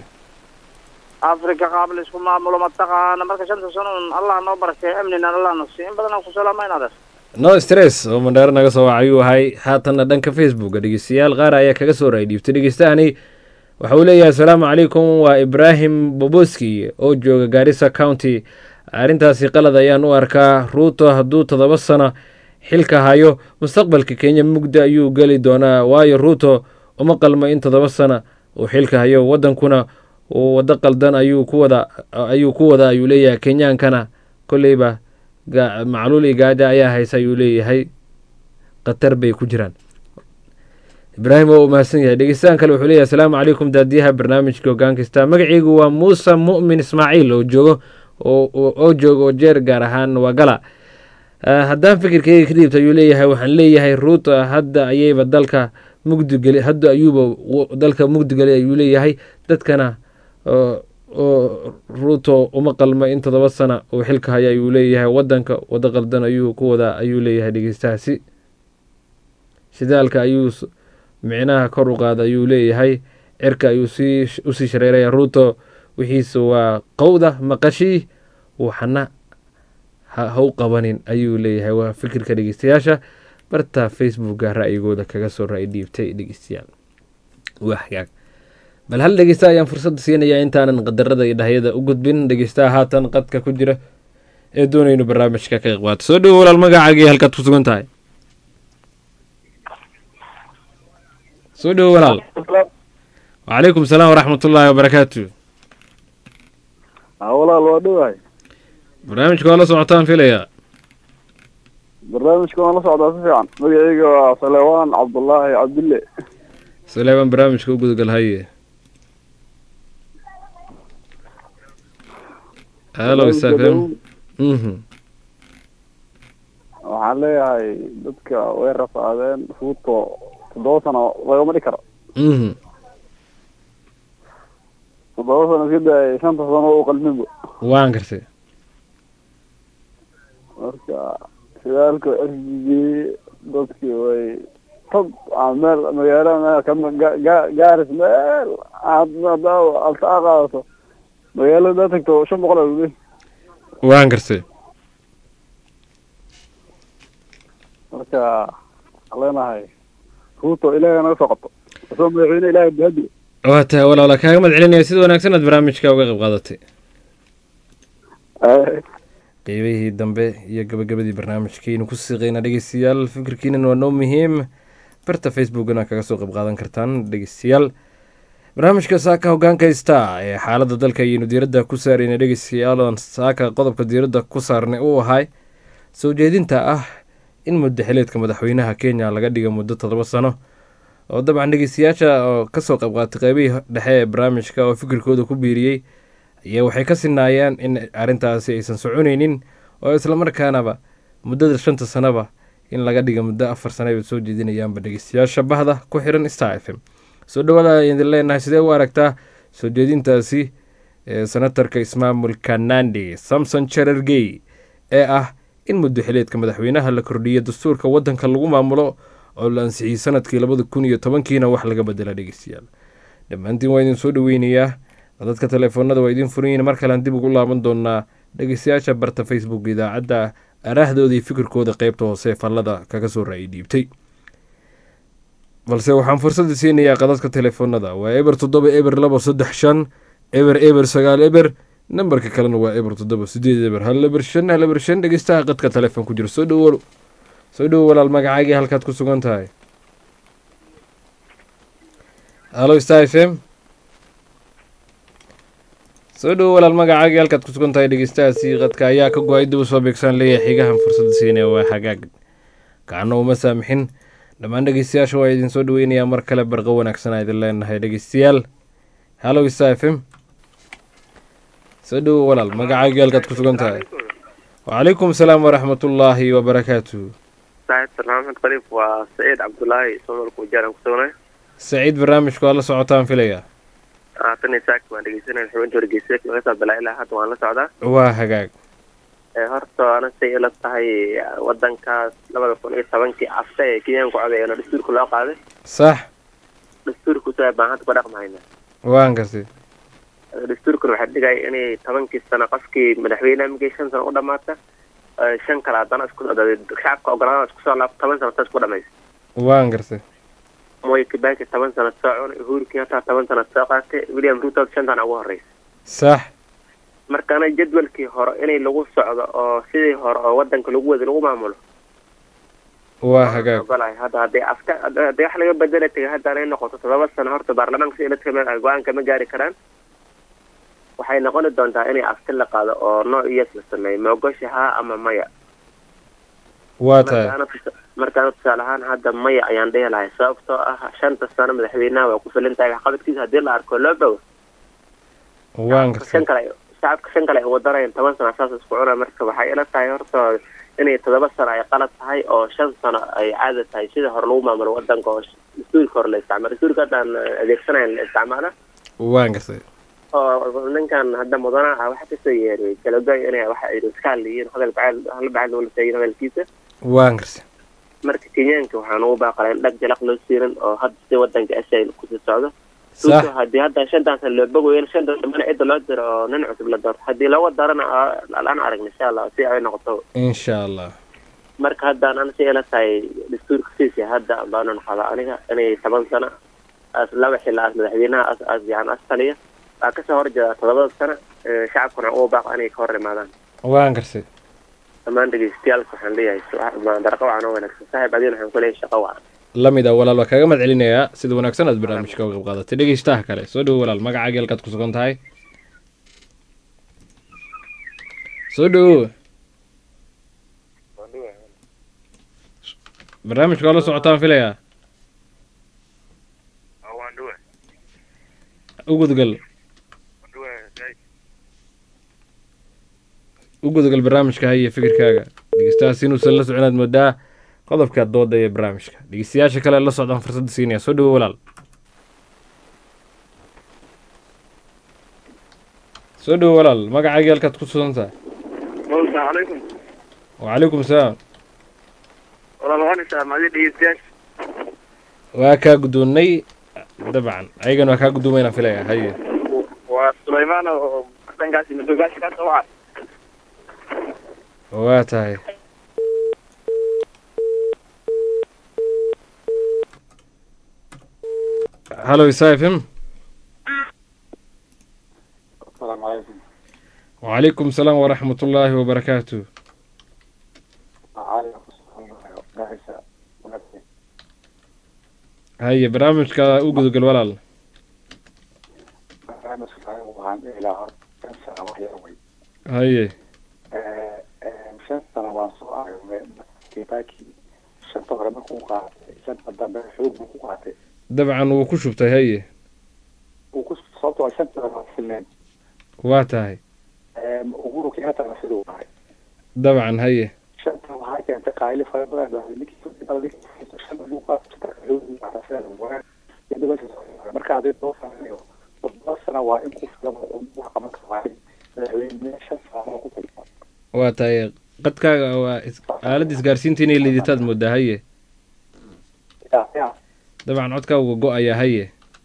africa qaab la isku maamulo mataqaana marka shanta sano un allah noo barakay amnina allah na siiyo in badan aan ku salaamayna adeer no stress oo mandheero naga soo waca ayuu ahay haatanna dhanka facebooka dhegeystayaal qaar ayaa kaga soo raay dhiibtay dhegeystahani waxa uu leeyahay asalaamu calaykum waa ibraahim boboski oo jooga gaarisa county arrintaasi qalad ayaan u arkaa ruuto hadduu toddoba sano xilka hayo mustaqbalka kenya mugda ayuu geli doonaa waayo ruuto uma qalmo in toddoba sana uu xilka hayo wadankuna uu wado qaldan ayuu ku wada ayuu ku wada ayuu leeyahay kenyaankana kolleyba ga- macluul iyo gaaja ayaa haysa ayuu leeyahay khatar bay ku jiraan ibraahim waa u mahadsan yahay dhegeystahan kale wuxuu leeyahay asalaamu calaykum daadiyaha barnaamijka hoggaan kasta magacaygu waa muuse mu'min ismaaciil oo joogo oo oo- oo jooga oo jeer gaar ahaan wagala Ah, haddaan fikirkayga ka dhiibta ayuu leeyahay waxaan leeyahay ruuto hadda ayayba dalka mugdigeli hadda ayuuba w- dalka mugdigelay ayuu leeyahay dadkana oo oo ruuto uma qalma in toddoba sana uu xilka haya ayuu leeyahay wadanka wado qaldan ayuu ku wadaa ayuu leeyahay dhegeystahaasi shidaalka ayuu s- micnaha kor u qaada ayuu leeyahay cirka ayuu sii usii shareeraya ruuto wixiisa waa qowda maqashii waxna ha ha u qabanin ayuu leeyahay waa fikirka dhegeystayaasha barta facebooka ra'yigooda kaga soo ra'y dhiibtay dhegeystayaal waa hagaag bal hal dhegeysta ayaan fursadda siinayaa intaanan qadarada iyo dhahyada u gudbin dhegeystaha haatan qadka ku jira ee doonaynu barnaamijka ka qayb qaato soo dhowo walaal magacaagii halkaad ku sugan tahay soo dhowo walaal wacalaykum salaam waraxmatullaahi wabarakaatu walaal waa dhowahay barnaamijka waa la socotaan filayaa barnaamijka waan la socdaa si fiican magacayga waa salewaan cabdullaahi cabdille saleebaan barnaamijka u gudagal haye halo isafm mhm waxaan leeyahay dadka way rafaadeen fuuto toddoba sano lagama dhig karo mhm toddoba sano iska daayay shanta sano u qalminba waan gartay marka shidaalka ergigii dadkii way tog aan meel magaalo meel kama ga- ga- gaaris meel aad hadaa altaa qaadato magaalada hadaa tagto shan boqol aa lule waan gartay marka waxaan leenahay ruuto ilaahay naga soo qabto asoo madaxweyne ilaahay bahadi waa tahay walaala kaaga mahad celinaya sida wanaagsan aad barnaamijka uga qayb qaadatay qeybihii dambe iyo gabagabadii barnaamijkiinu ku siiqeyna dhegeystayaal fikirkiinan waa noo muhiim barta facebookna kaga soo qayb qaadan kartaan dhegeystayaal barnaamijka saaka hogaanka star ee xaaladda dalka ayaynu diiradda ku saarayna dhegeystayaal oon saaka qodobka diiradda ku saarnay uu ahay soo jeedinta ah in muddo xileedka madaxweynaha kenya laga dhiga muddo toddoba sano oo dabcan dhegeystayaasha oo kasoo qayb qaatay qeybihii dhexe ee barnaamijka oo fikirkooda ku biiriyey ayaa waxay ka sinaayaan in arrintaasi aysan soconaynin oo islamarkaanaba muddada shanta sanaba in laga dhiga muddo afar sana ay soo jeedinayaanba dhegeystayaasha bahda ku xiran star f m soo dhawaada ayaan idin leenahay sidee u aragtaa soo jeedintaasi ee senatarka ismaamulka nandi samson cherargey ee ah in muddo xileedka madaxweynaha la kordhiyo dastuurka waddanka lagu maamulo oo la ansixiyey sanadkii labada kun iyo tobankiina wax laga bedela dhegeystayaal dhammaantiin waa idin soo dhaweynayaa dadka teleefoonada waa idiin furan yihiin mar kalean dib ugu laaban doonaa dhegeystayaasha barta facebook idaacadda araahdooda iyo fikirkooda qeybta hoose fallada kaga soo raayay dhiibtay balse waxaan fursadda siinayaa qadadka teleefoonada waa eber toddoba eber labo saddex shan eber eber sagaal eber nambarka kalena waa eber toddoba sideed eber hal eber shan hal eber shan dhegeystaha qadka telefoon ku jira soo dhowo soo dhowo walaal magacaagii halkaad ku sugan tahay halo star f m soo dhowo walaal magacaagii halkaad ku sugan tahay dhegeystahaasi qadka ayaa ka go-ay dib u soo beegsaan leeyahay xigahan fursadda siinaya waa hagaag gacno uma saamixin dhammaan dhegeystayaasha waa idin soo dhaweynayaa mar kale barqo wanaagsanaa idin leenahay dhegeystayaal halo star f m soo dhowo walaal magacaagii halkaad ku sugan tahay wacalaykum asalaam waraxmatullaahi wabarakaatu saaxiibka maxamed khaliif waa saciid cabdulaahi somalka wajaaraan ku sugnay saciid barnaamijku waa la socotaan filaya haatan saak waan dhegeysanay xubinta wargeysa laga soo bilaa ilaa hadda waan la socdaa waa hagaag horta ana say ila tahay wadankaas labada kun iyo tobankii afta ee kenyaanku codeeyana dastuurka loo qaaday sax dastuurku saa baan hadda ku dhaqmahayna waan kasi dastuurkuna waxaa dhigaya inay tobankii sano qofkii madaxweyneha markii shan sano u dhamaata shan kale haddana isku shacabka ogolaadana isku soo laabto toban sano taas ku dhamaysa waan gartay moy kibaki toban sano soo cunay uhuru kenyatta toban sano soo qaatay william ruto shantan ugu horeysa sax markaana jadwalkii hore inay lagu socdo oo sidii hore oo wadanka lagu wada lagu maamulo waa hagaag ogolahay hadda hadday afka hadday wax laga bedela tegay hadda anay noqoto todoba sano horta baarlamaanka si iladka meel go-aanka ma gaari karaan waxay noqoni doontaa inay afti la qaado oo no iyas la sameeyo ma ogoshahaa ama maya waa tahay markaana tusaale ahaan hadda maya ayaan dhihi lahay sababtoo ah shanta sano madaxweynaha waa ku filan tahay waxqabadkiisa haddii la arko loo bogo waan gartay shan kale shacabka shan kale ay wadanayaan toban sano saas isku cuna marka waxay ila tahay horta inay todoba sano ay qalad tahay oo shan sano ay caada tahay sidii hore lagu maamulo wadanka oo dastuurka hore la isticmaalo dastuurka haddaan adeegsanayn la isticmaala waan gartay oo ninkan hadda mudana ah waxa kasoo yeeray kalagoy inay waxa ay iska hadlayiin hadal bacayl hal bacayl loola taagin hadalkiisa waan gartay marka kenyaanka waxaan ugu baaqalay in dhag jalaq loo siirin oo hadda si wadanka ashay kusii socdo sax haddii hadda shantaas loo bogoyo shanta dambana cidda loo diro oo nin cusub la doorto haddii laga darana aan aragna insha allah si ay noqoto insha allah marka haddaan an si ila tahay dastuurka siisi hadda baanan qabaa aniga inay toban sano as laba xilla as madaxweynaha as as yani as taliya waa kasoo horjeeda todobada sano shacabkuna ugu baaq inay ka hor imaadaan waan gartay dhammaan dhegeystayaalka waxaan leeyahay darqa wacan oo wanaagsan saaxiib adiin waxaan ku leeyahay shaqo wacan lamid ah walaal waa kaaga mahad celinayaa sida wanaagsan aad barnaamijka uga qayb qaadatay dhegeystaha kale soo dhowo walaal magacaaga halkaad ku sugan tahay soo dhowo barnaamijka waa la socotaan filayaa u gudgal u gudgal barnaamijka haya fikirkaaga dhegeystahaas inuusan la socon aad moodaa qodobka dooda ee barnaamijka dhegeystayaasha kale la socdaan fursadda siinaya soo dhowo walaal soo dhowo walaal magacaagii halkaad ku sugan tahay asalaamu calaykum wacalaykum salaam walaal waxaan isticmaalay dhegeystayaasha waa kaa guddoonnay dabcan ayagana waa kaa gudoomayna filaya haye waa sulaymaan oo dhankaasi madogaashi ka soo waca waa tahay hallo isa f m wacalaykum salaam waraxmat ullaahi wabarakaatu haye barnaamijka u gudagal walaal haye shan sano waan soo aragnay kibaki shanta hore markuu qaatay shanta dambe xoog buu ku qaatay dabcan wuu ku shubtay haye uu ku sababto waa shanta hore waa filneen waa tahay uhuru kenyattana siduu ahay dabcan haye shanta waxaa keentay qaayli fara badan baa ninkii shan buu qaatay xoog buu qaatay marka hadii loo fahmayo todoba sano waa in ku filan oo wax qaban karaa madaxweyne shan sano ku filan waa tahay qadkaaga waa is- aaladda isgaarsiinta inay liidataad moodaa haye dabcan codkaaga go-aya haye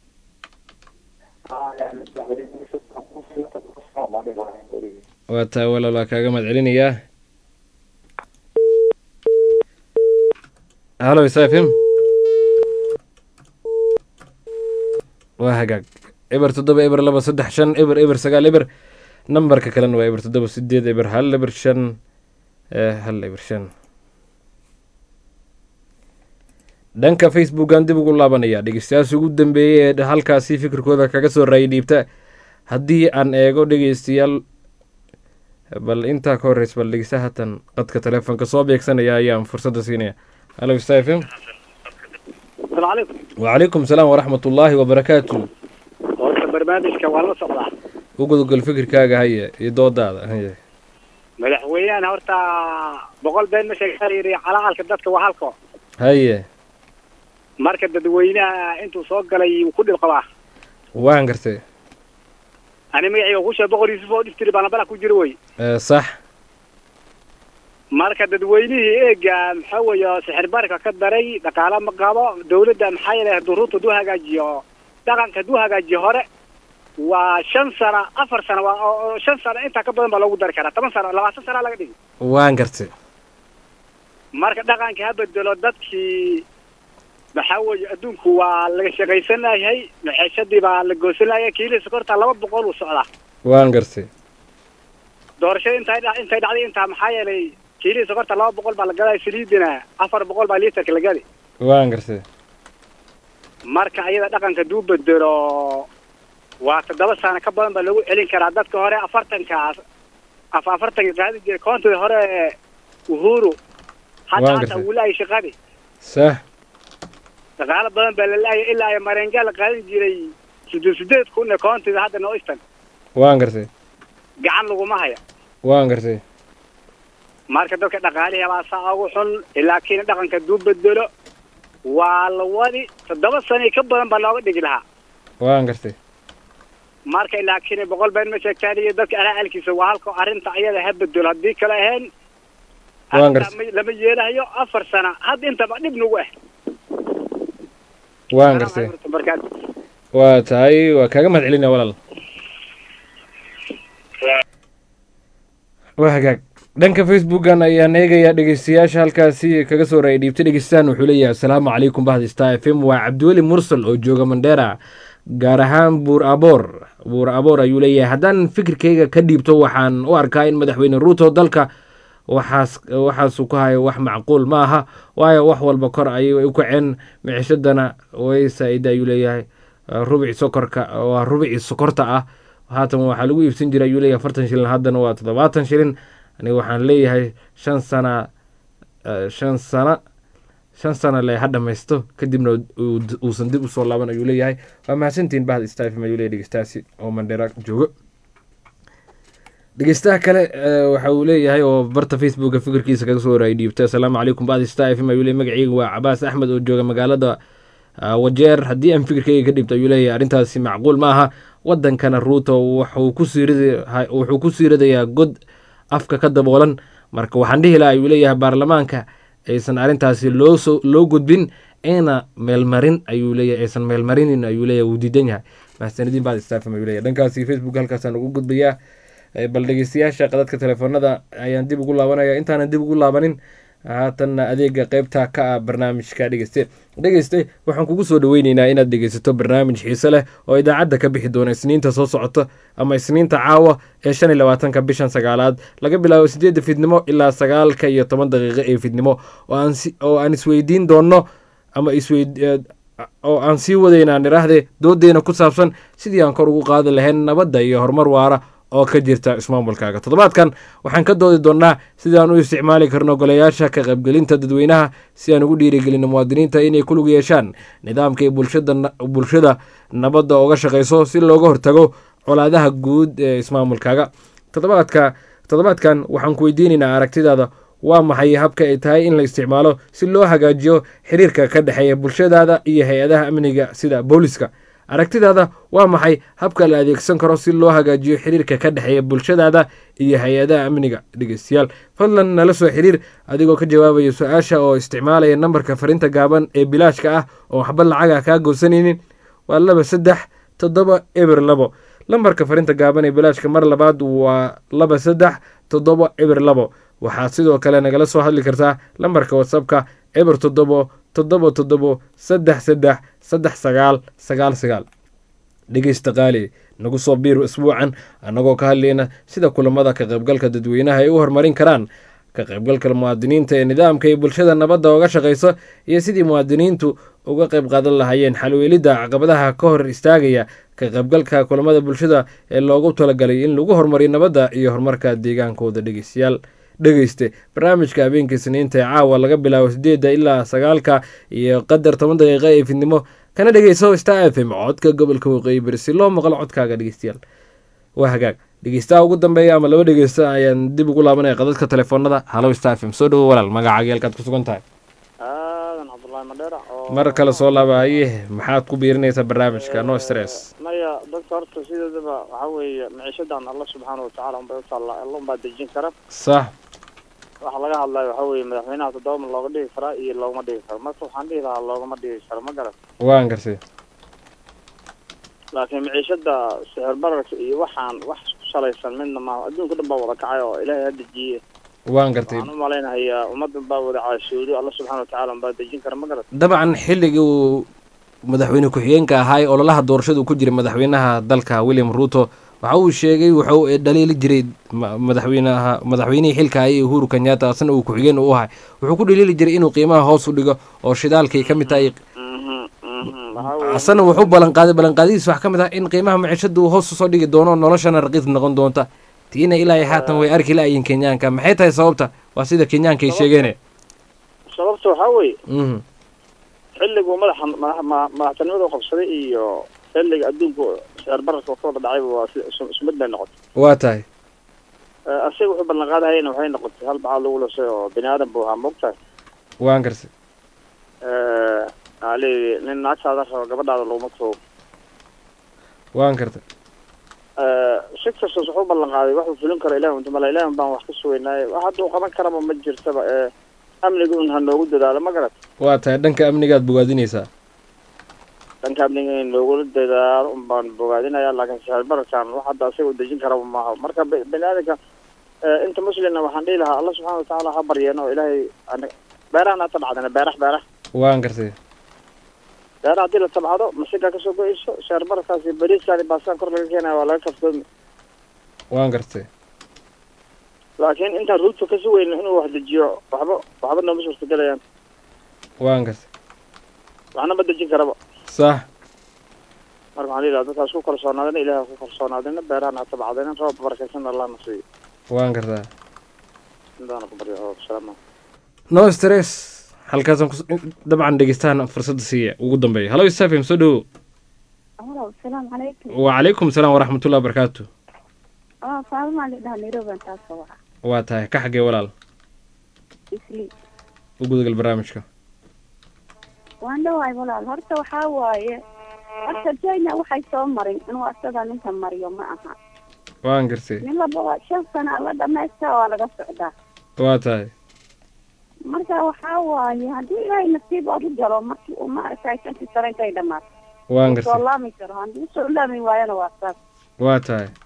waa tahay walaal waa kaaga mahad celinayaa halo isafim waa hagaag eber toddoba eber laba saddex shan eber eber sagaal eber nambarka kalena waa eber toddoba sideed eber hal eber shan eh, hal eber shan dhanka facebookan dib ugu laabanaya dhegeystayaasha ugu dambeeyey ee halkaasi fikirkooda kaga soo raayay dhiibta haddii aan eego dhegeystayaal bal intaa ka horreys bal dhegeysta hatan qadka telefoonka soo beegsanaya ayaan fursadda siinaya halo stafm السلام عليكم wacalaykum salaam waraxmat ullaahi wabarakaatu horta barnaamijka waa la socdaa u gudogol fikirkaaga haye iyo doodaada haye madaxweynahan horta boqol been ma sheegaa yiri calacalka dadka waa halko haye marka dadweynaha intuu soo galay wuu ku dhib qabaa waan gartay ani magacayga ku sheeg boqol yuusuf oo dhiftiri baan bala ku jiro wey Eh, sax marka dadweynihii eega maxaa weeye sixir barka ka daray dhaqaale ma qabo dawladda maxaa yeelay duruurta haduu hagaajiyo dhaqanka haduu hagaajiyo hore waa shan sano afar sano waa oo- oo shan sano intaa ka badan baa loogu dari karaa toban sano labaatan sano laga dhigi waan gartay marka dhaqanka ha bedelo dadkii maxaa weeye adduunku waa laga shaqaysanayahay maxeeshadii baa la goosanaya kiilii sokorta laba boqol uu socdaa waan gartay doorashada intay dha- intay dhacday intaa maxaa yeelay kiilii sokorta laba boqol baa la gadaya saliidina afar boqol baa liitarka la gadi waan gartay marka ayada dhaqanka duu bedelo waa toddoba sano ka badan baa lagu celin karaa dadka hore afartankaas af afartanka qaadi jiray koontida hore uhuru hadda Waan hata gartay. wuu laayay shaqadii sax dhaqaalo badan baa la laayay ilaa ay mareengaa la qaadan jiray sideed sideed kun ee koontida hadda noo istan waan gartay gacan laguma haya waan gartay marka dadka dhaqaalihii baa saa ugu xun laakiin dhaqanka duu bedelo waa la wadi toddoba sano iyo ka badan baa looga dhigi lahaa waan gartay marka laakiin boqol been ma sheegtaan iyo dadka alaalkiisa waa halka arrinta ayada ha bedelo haddii kale ahayn waan arrinta gartay ma- lama yeelahayo afar sano hadda intaba dhib nagu ah waan gartay markaas waa tahay waa kaaga mahad celinaya walaal waa hagaag dhanka facebookan ayaan eegayaa dhegeystayaasha halkaasi kaga soo raayay dhiibta dhegeystaan wuxuu leeyahay asalaamu calaykum bahda star f m waa cabdiweli mursal oo jooga mandheera gaar ahaan buur aboor buur aboor ayuu leeyahay haddaan fikirkayga ka dhiibto waxaan u arkaa in madaxweyne ruuto dalka waxaas waxaasuu ku hayo wax macquul ma aha waayo wax walba kor ayay u kaceen micishadana way saa-ida ayuu leeyahay rubici sokorka waa rubicii sokorta ah haatan waxaa lagu iibsan jiray ayuu leeyahay afartan shilin haddana waa toddobaatan shilin aniga waxaan leeyahay shan sana eh, shan sana shan sana le ha dhamaysto kadibna uu- uusan dib usoo laaban ayuu leeyahay waa mahadsantihin bahda stafm ayuu leeyahay dhegeystaasi oo mandheera joogo dhegeystaha kale eh, waxa uu leeyahay oo barta facebooka fikirkiisa kaga soo horaayay dhiibta asalaamu calaykum bahda star fm ayuu leeyahay magacayga waa cabaas axmed oo jooga magaalada ah, wajeer haddii aan fikirkayga ka dhibto ayuu leeyahay arrintaasi macquul ma aha wadankana ruuto wuxuu ku siirida wuxuu ku siiradayaa god afka ka daboolan marka waxaan dhihi lahaa ayuu leeyahay baarlamaanka aysan arrintaasi loo soo loo gudbin ayna meelmarin ayuu leeyahay aysan meelmarinin ayuu leeyahay wuu diidan yahay mahadsanidin baad istaafam ayuu leeyahay dhankaasi facebook halkaasaan ugu gudbayaa Eh, bal dhegeystayaasha qadadka telefoonada ayaan dib ugu laabanaya intaanan dib ugu laabanin haatanna adeega qeybta ka ah barnaamijka dhegeyste dhegeyste waxaan kugu soo dhaweyneynaa inaad dhegeysato barnaamij xiise leh oo idaacadda ka bixi doona isniinta soo socota ama isniinta caawa ee shan iyo labaatanka bishan sagaalaad laga bilaabo sideedda fidnimo ilaa sagaalka iyo toban daqiiqo ee fidnimo oo aan si- oo aan isweydiin doonno ama isweyd oo aan sii wadaynaan idhaahde doodeena ku saabsan sidii aan kor ugu qaadi lahayn nabadda iyo horumar waara oo ka jirta ismaamulkaaga toddobaadkan waxaan ka doodi doonnaa sidaan u isticmaali karno golayaasha ka qaybgelinta dadweynaha si aan ugu dhiirigelino muwaadiniinta inay ku lug yeeshaan nidaamka iyo bulshada bulshada nabadda uga shaqayso si looga hortago colaadaha guud ee ismaamulkaaga toddobaadka toddobaadkan waxaan ku weydiinaynaa aragtidaada waa maxay habka ay tahay in la isticmaalo si loo hagaajiyo xiriirka ka dhexeeya bulshadaada iyo hay-adaha amniga sida booliska aragtidaada waa maxay habka la adeegsan karo si loo hagaajiyo xiriirka ka dhexeeya bulshadaada iyo hay-adaha amniga dhegeystayaal fadlan nala soo xiriir adigoo ka jawaabaya su-aasha oo isticmaalaya nambarka farinta gaaban ee bilaashka ah oo waxba lacaga kaa goosanaynin waa laba saddex toddoba eber labo lambarka farinta gaaban ee bilaashka mar labaad waa laba saddex toddoba eber labo waxaad sidoo kale nagala soo hadli kartaa lambarka whatsappka eber toddobo toddoba toddobo saddex saddex saddex sagaal sagaal sagaal dhegeysta qaali nagu soo biir isbuucan annagoo ka hadlayna sida kulamada ka qaybgalka dadweynaha ay u horumarin karaan ka qaybgalka muwaadiniinta ee nidaamka iyo bulshada nabadda uga shaqayso iyo sidii muwaadiniintu uga qayb qaadan lahaayeen xalweelidda caqabadaha ka hor istaagaya ka qaybgalka kulamada bulshada ee loogu talagalay in lagu horumariyo nabadda iyo horumarka deegaankooda dhegeystayaal dhegeyste barnaamijka habeenka isniinta ee caawa laga bilaabo sideedda ilaa sagaalka iyo qadar toban daqiiqa ee fidnimo kana dhegeyso star f m codka gobolka waqooyi bari si loo maqlo codkaaga dhegeystayaal waa hagaag dhegeystaha ugu dambeeya ama laba dhegeysta ayaan dib ugu laabanaya qadadka telefoonada halo star f m soo dhawo walaal magacaaga halkaad ku sugan tahay aadan cabdullaahi madheera oo mar kale soo laabahaye maxaad ku biirinaysaa barnaamijka no stress maya dadka horta sideedaba waxaa weeye maciishadan alla subxaana watacaala unbay u taallaa alla unbaa dejin kara sax waxa laga hadlayo waxaa weeye madaxweynaha toddoba ma looga dhigi karaa iyo loogama dhigi karo marka waxaan dhihi lahaa loogama dhigi karo ma garan waan garsay laakiin maciishada sixir bararka iyo waxaan wax ku salaysan midna maaha adduunka dhan baa wada kacay oo ilaahay ha dejiye waan gartay waxaan u malaynahayaa ummadan baa wada caashoodi alla subxaana watacaala unbaa dejin kara ma garan dabcan xilligii uu madaxweyne ku-xigeenka ahaa ee ololaha doorashada uu ku jiray madaxweynaha dalka william ruto waxa uu sheegay wuxuu dhaliili jiray ma- madaxweynaha madaxweynihii xilka hayay uhuru kenyatta asna uu ku-xigeen u ahay wuxuu ku dhaliili jiray inuu qiimaha hoos u dhigo oo shidaalkay ka mid tahay asana wuxuu ballanqaaday ballanqaadidiis wax ka mid ah in qiimaha maciishada uu hoos usoo dhigi doono noloshana raqiis noqon doonta tiina ilaa iyo haatan way arki la-yiin kenyaanka maxay tahay sababta waa sida kenyaanka ay sheegeene sababta waxaa weeye Mhm. xilliguu madaxa madax- ma- madaxtinimada u qabsaday iyo xilliga adduunku sicir bararka ka wada dhacayba waa si isu isu mid bay noqotay waa tahay Eh, asaga wuxuu ballan qaadahayana waxay noqotay hal bacaad lagu lasay oo bini aadan buu ahaa moogtahay waan garsay waxaa leeyahay nin naagtaada rabo gabadhaada laguma tuugo waan gartay si kastas wuxuu ballan qaaday waxuu fulin karo ilahi unta mala ilahi baan wax ka sugaynaaye wax hadduu qaban karaba ma jirtaba ee amniga un ha noogu dadaalo ma garat waa tahay dhanka amnigaad bogaadinaysaa dhanka amniga in loogula dadaalo un baan bogaadinaya laakiin sicir bararkan wax hadda asaga u dejin karaba maaha marka bi- bini aadanka eh, inta muslimna waxaan dhihi lahaa alla subxaana watacaala ha baryeeno oo ilaahay ana- beerahan ha tabcadana beerax beerax waan gartay beeraha haddii la tabcado masigaa kasoo go-eyso sicir bararkaasi bariiskaani baasaan kor laga keenaya waa laga kaftoomi waan gartay laakiin intaan ruudka ka sugayno inuu wax dejiyo waxba waxba nooma suurtagelayaan waan gartay waxna ma dejin karaba sax marka waxaan dhihi lahaa dadkaas ku kalsoonaadina ilaah ku kalsoonaadina beerahan ha tabcadina roob barakaysan allah na siiyo waan gartaa intaana ku baryo oo salaama no stress halkaasaan kus dabcan dhegeystahan fursadda siiya ugu dambeeya halo isafim soo dhawo Hello, السلام عليكم. wacalaykum salaam waraxmatullahi wabarakaatu اه فاطمة اللي ده نيروبي انت صوحة waa tahay ka xagee walaal اسلي u gudagal barnaamijka waan dhawaay walaal horta waxaa waaye horta jayna waxay soo marin inuu asaga ninka mariyo ma aha waan gartay nin laba shan sana la dhamaysta waa laga socdaa waa tahay marka waxaa waaye haddii ilaahay nasiib aad u jalo markii uu maaragtay shantii sano intay dhamaato waan Wuu soo gartay laami karo haddii usoo laami waayana waa saas waa tahay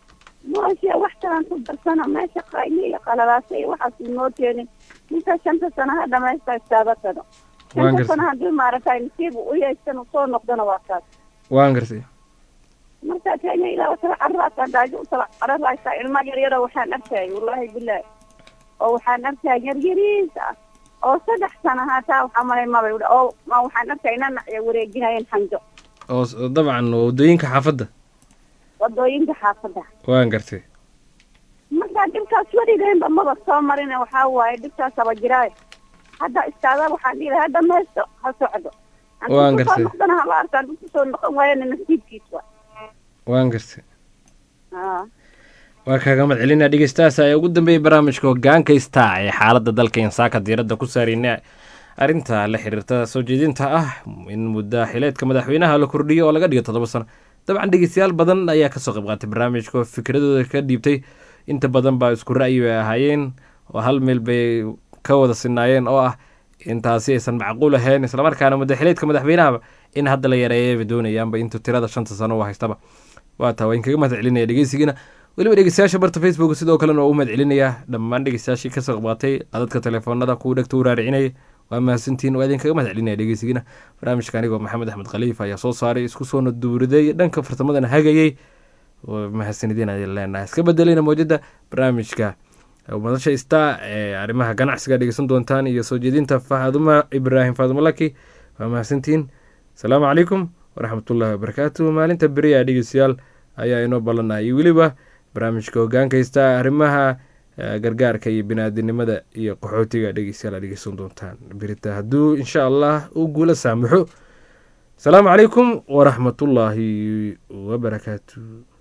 mooshe wax kalaan ku darsana meesha qayli iyo qalalaasa iyo waxaas inoo keenin ninka shanta sano ha dhamaysta istaaba kado Waan shanta gartay. sano haddii maaragtay nasiib u yeeshan uu soo noqdona waa kaas waan gartay marka kenya ilaa wasala carraasa daajo usala cararaysa ilma yaryaro waxaan arkayay wallaahi bilaahi oo waxaan arkaya yaryariis ah oo saddex sano haataa waxaa malay mabay udha oo ma waxaan arkaya nanac wareejinayeen xanjo oo s- dabcan waddooyinka xaafadda wadooyinka xaafadda waan gartay marka dhibkaas weligeynba maba soo marin waxaa waaye dhibkaas aba jiraayo hadda istaada waxaan dhihi lahaa hadda meesto ha socdo Waan Haddii kusoo gartay. noqdana hala arka haddii kusoo noqon waayana nasiibkiis waa waan gartay aa waa kaaga madcelinaa dhegeystahaas ayaa ugu dambeeyay barnaamijka hogaanka star ee xaaladda dalka insaaka diiradda ku saarayna arrinta la xiriirta soo jeedinta ah in mudda xileedka madaxweynaha la kordhiyo oo laga dhigo toddoba sano dabcan dhegeystayaal badan ayaa kasoo qayb qaatay barnaamijka oo fikradooda ka dhiibtay inta badan baa isku ra'yi bay ahaayeen oo hal meel bay ka wada sinaayeen oo ah intaasi aysan macquul ahayn islamarkaana mudda xileedka madaxweynahaba in hadda la yareeyay bay doonayaanba intuu tirada shanta sano u haystaba waa taa waa inkaga mahad celinaya dhegeysigiina weliba dhegeystayaasha barta facebook sidoo kalena waa u mahad celinayaa dhammaan dhegeystayaashii kasoo qabaatay qadadka telefoonada kuwa dhegta u raaricinayay waa mahadsantihiin waa idinkaga mahad celinaya dhegeysigiina barnaamijka anigoo maxamed axmed khaliif ayaa soo saaray isku soona duuriday dhanka farsamadana hagayay waa mahadsanidin ayaan leenahay iska bedelina mowjada barnaamijka madasha star ee arrimaha ganacsiga dhegeysan doontaan iyo soo jeedinta faaduma ibraahim faaduma laki waa mahadsantihiin asalaamu calaykum waraxmatullaahi wabarakaatu maalinta beriya dhegeystayaal ayaa inoo ballanayay weliba barnaamijka hogaanka haystaa arrimaha eh, gargaarka iyo binaadinimada iyo qaxootiga dhegeystayaal aad dhegeysan doontaan berita hadduu insha allah u guula saamaxo asalaamu calaykum waraxmatullaahi wabarakaatu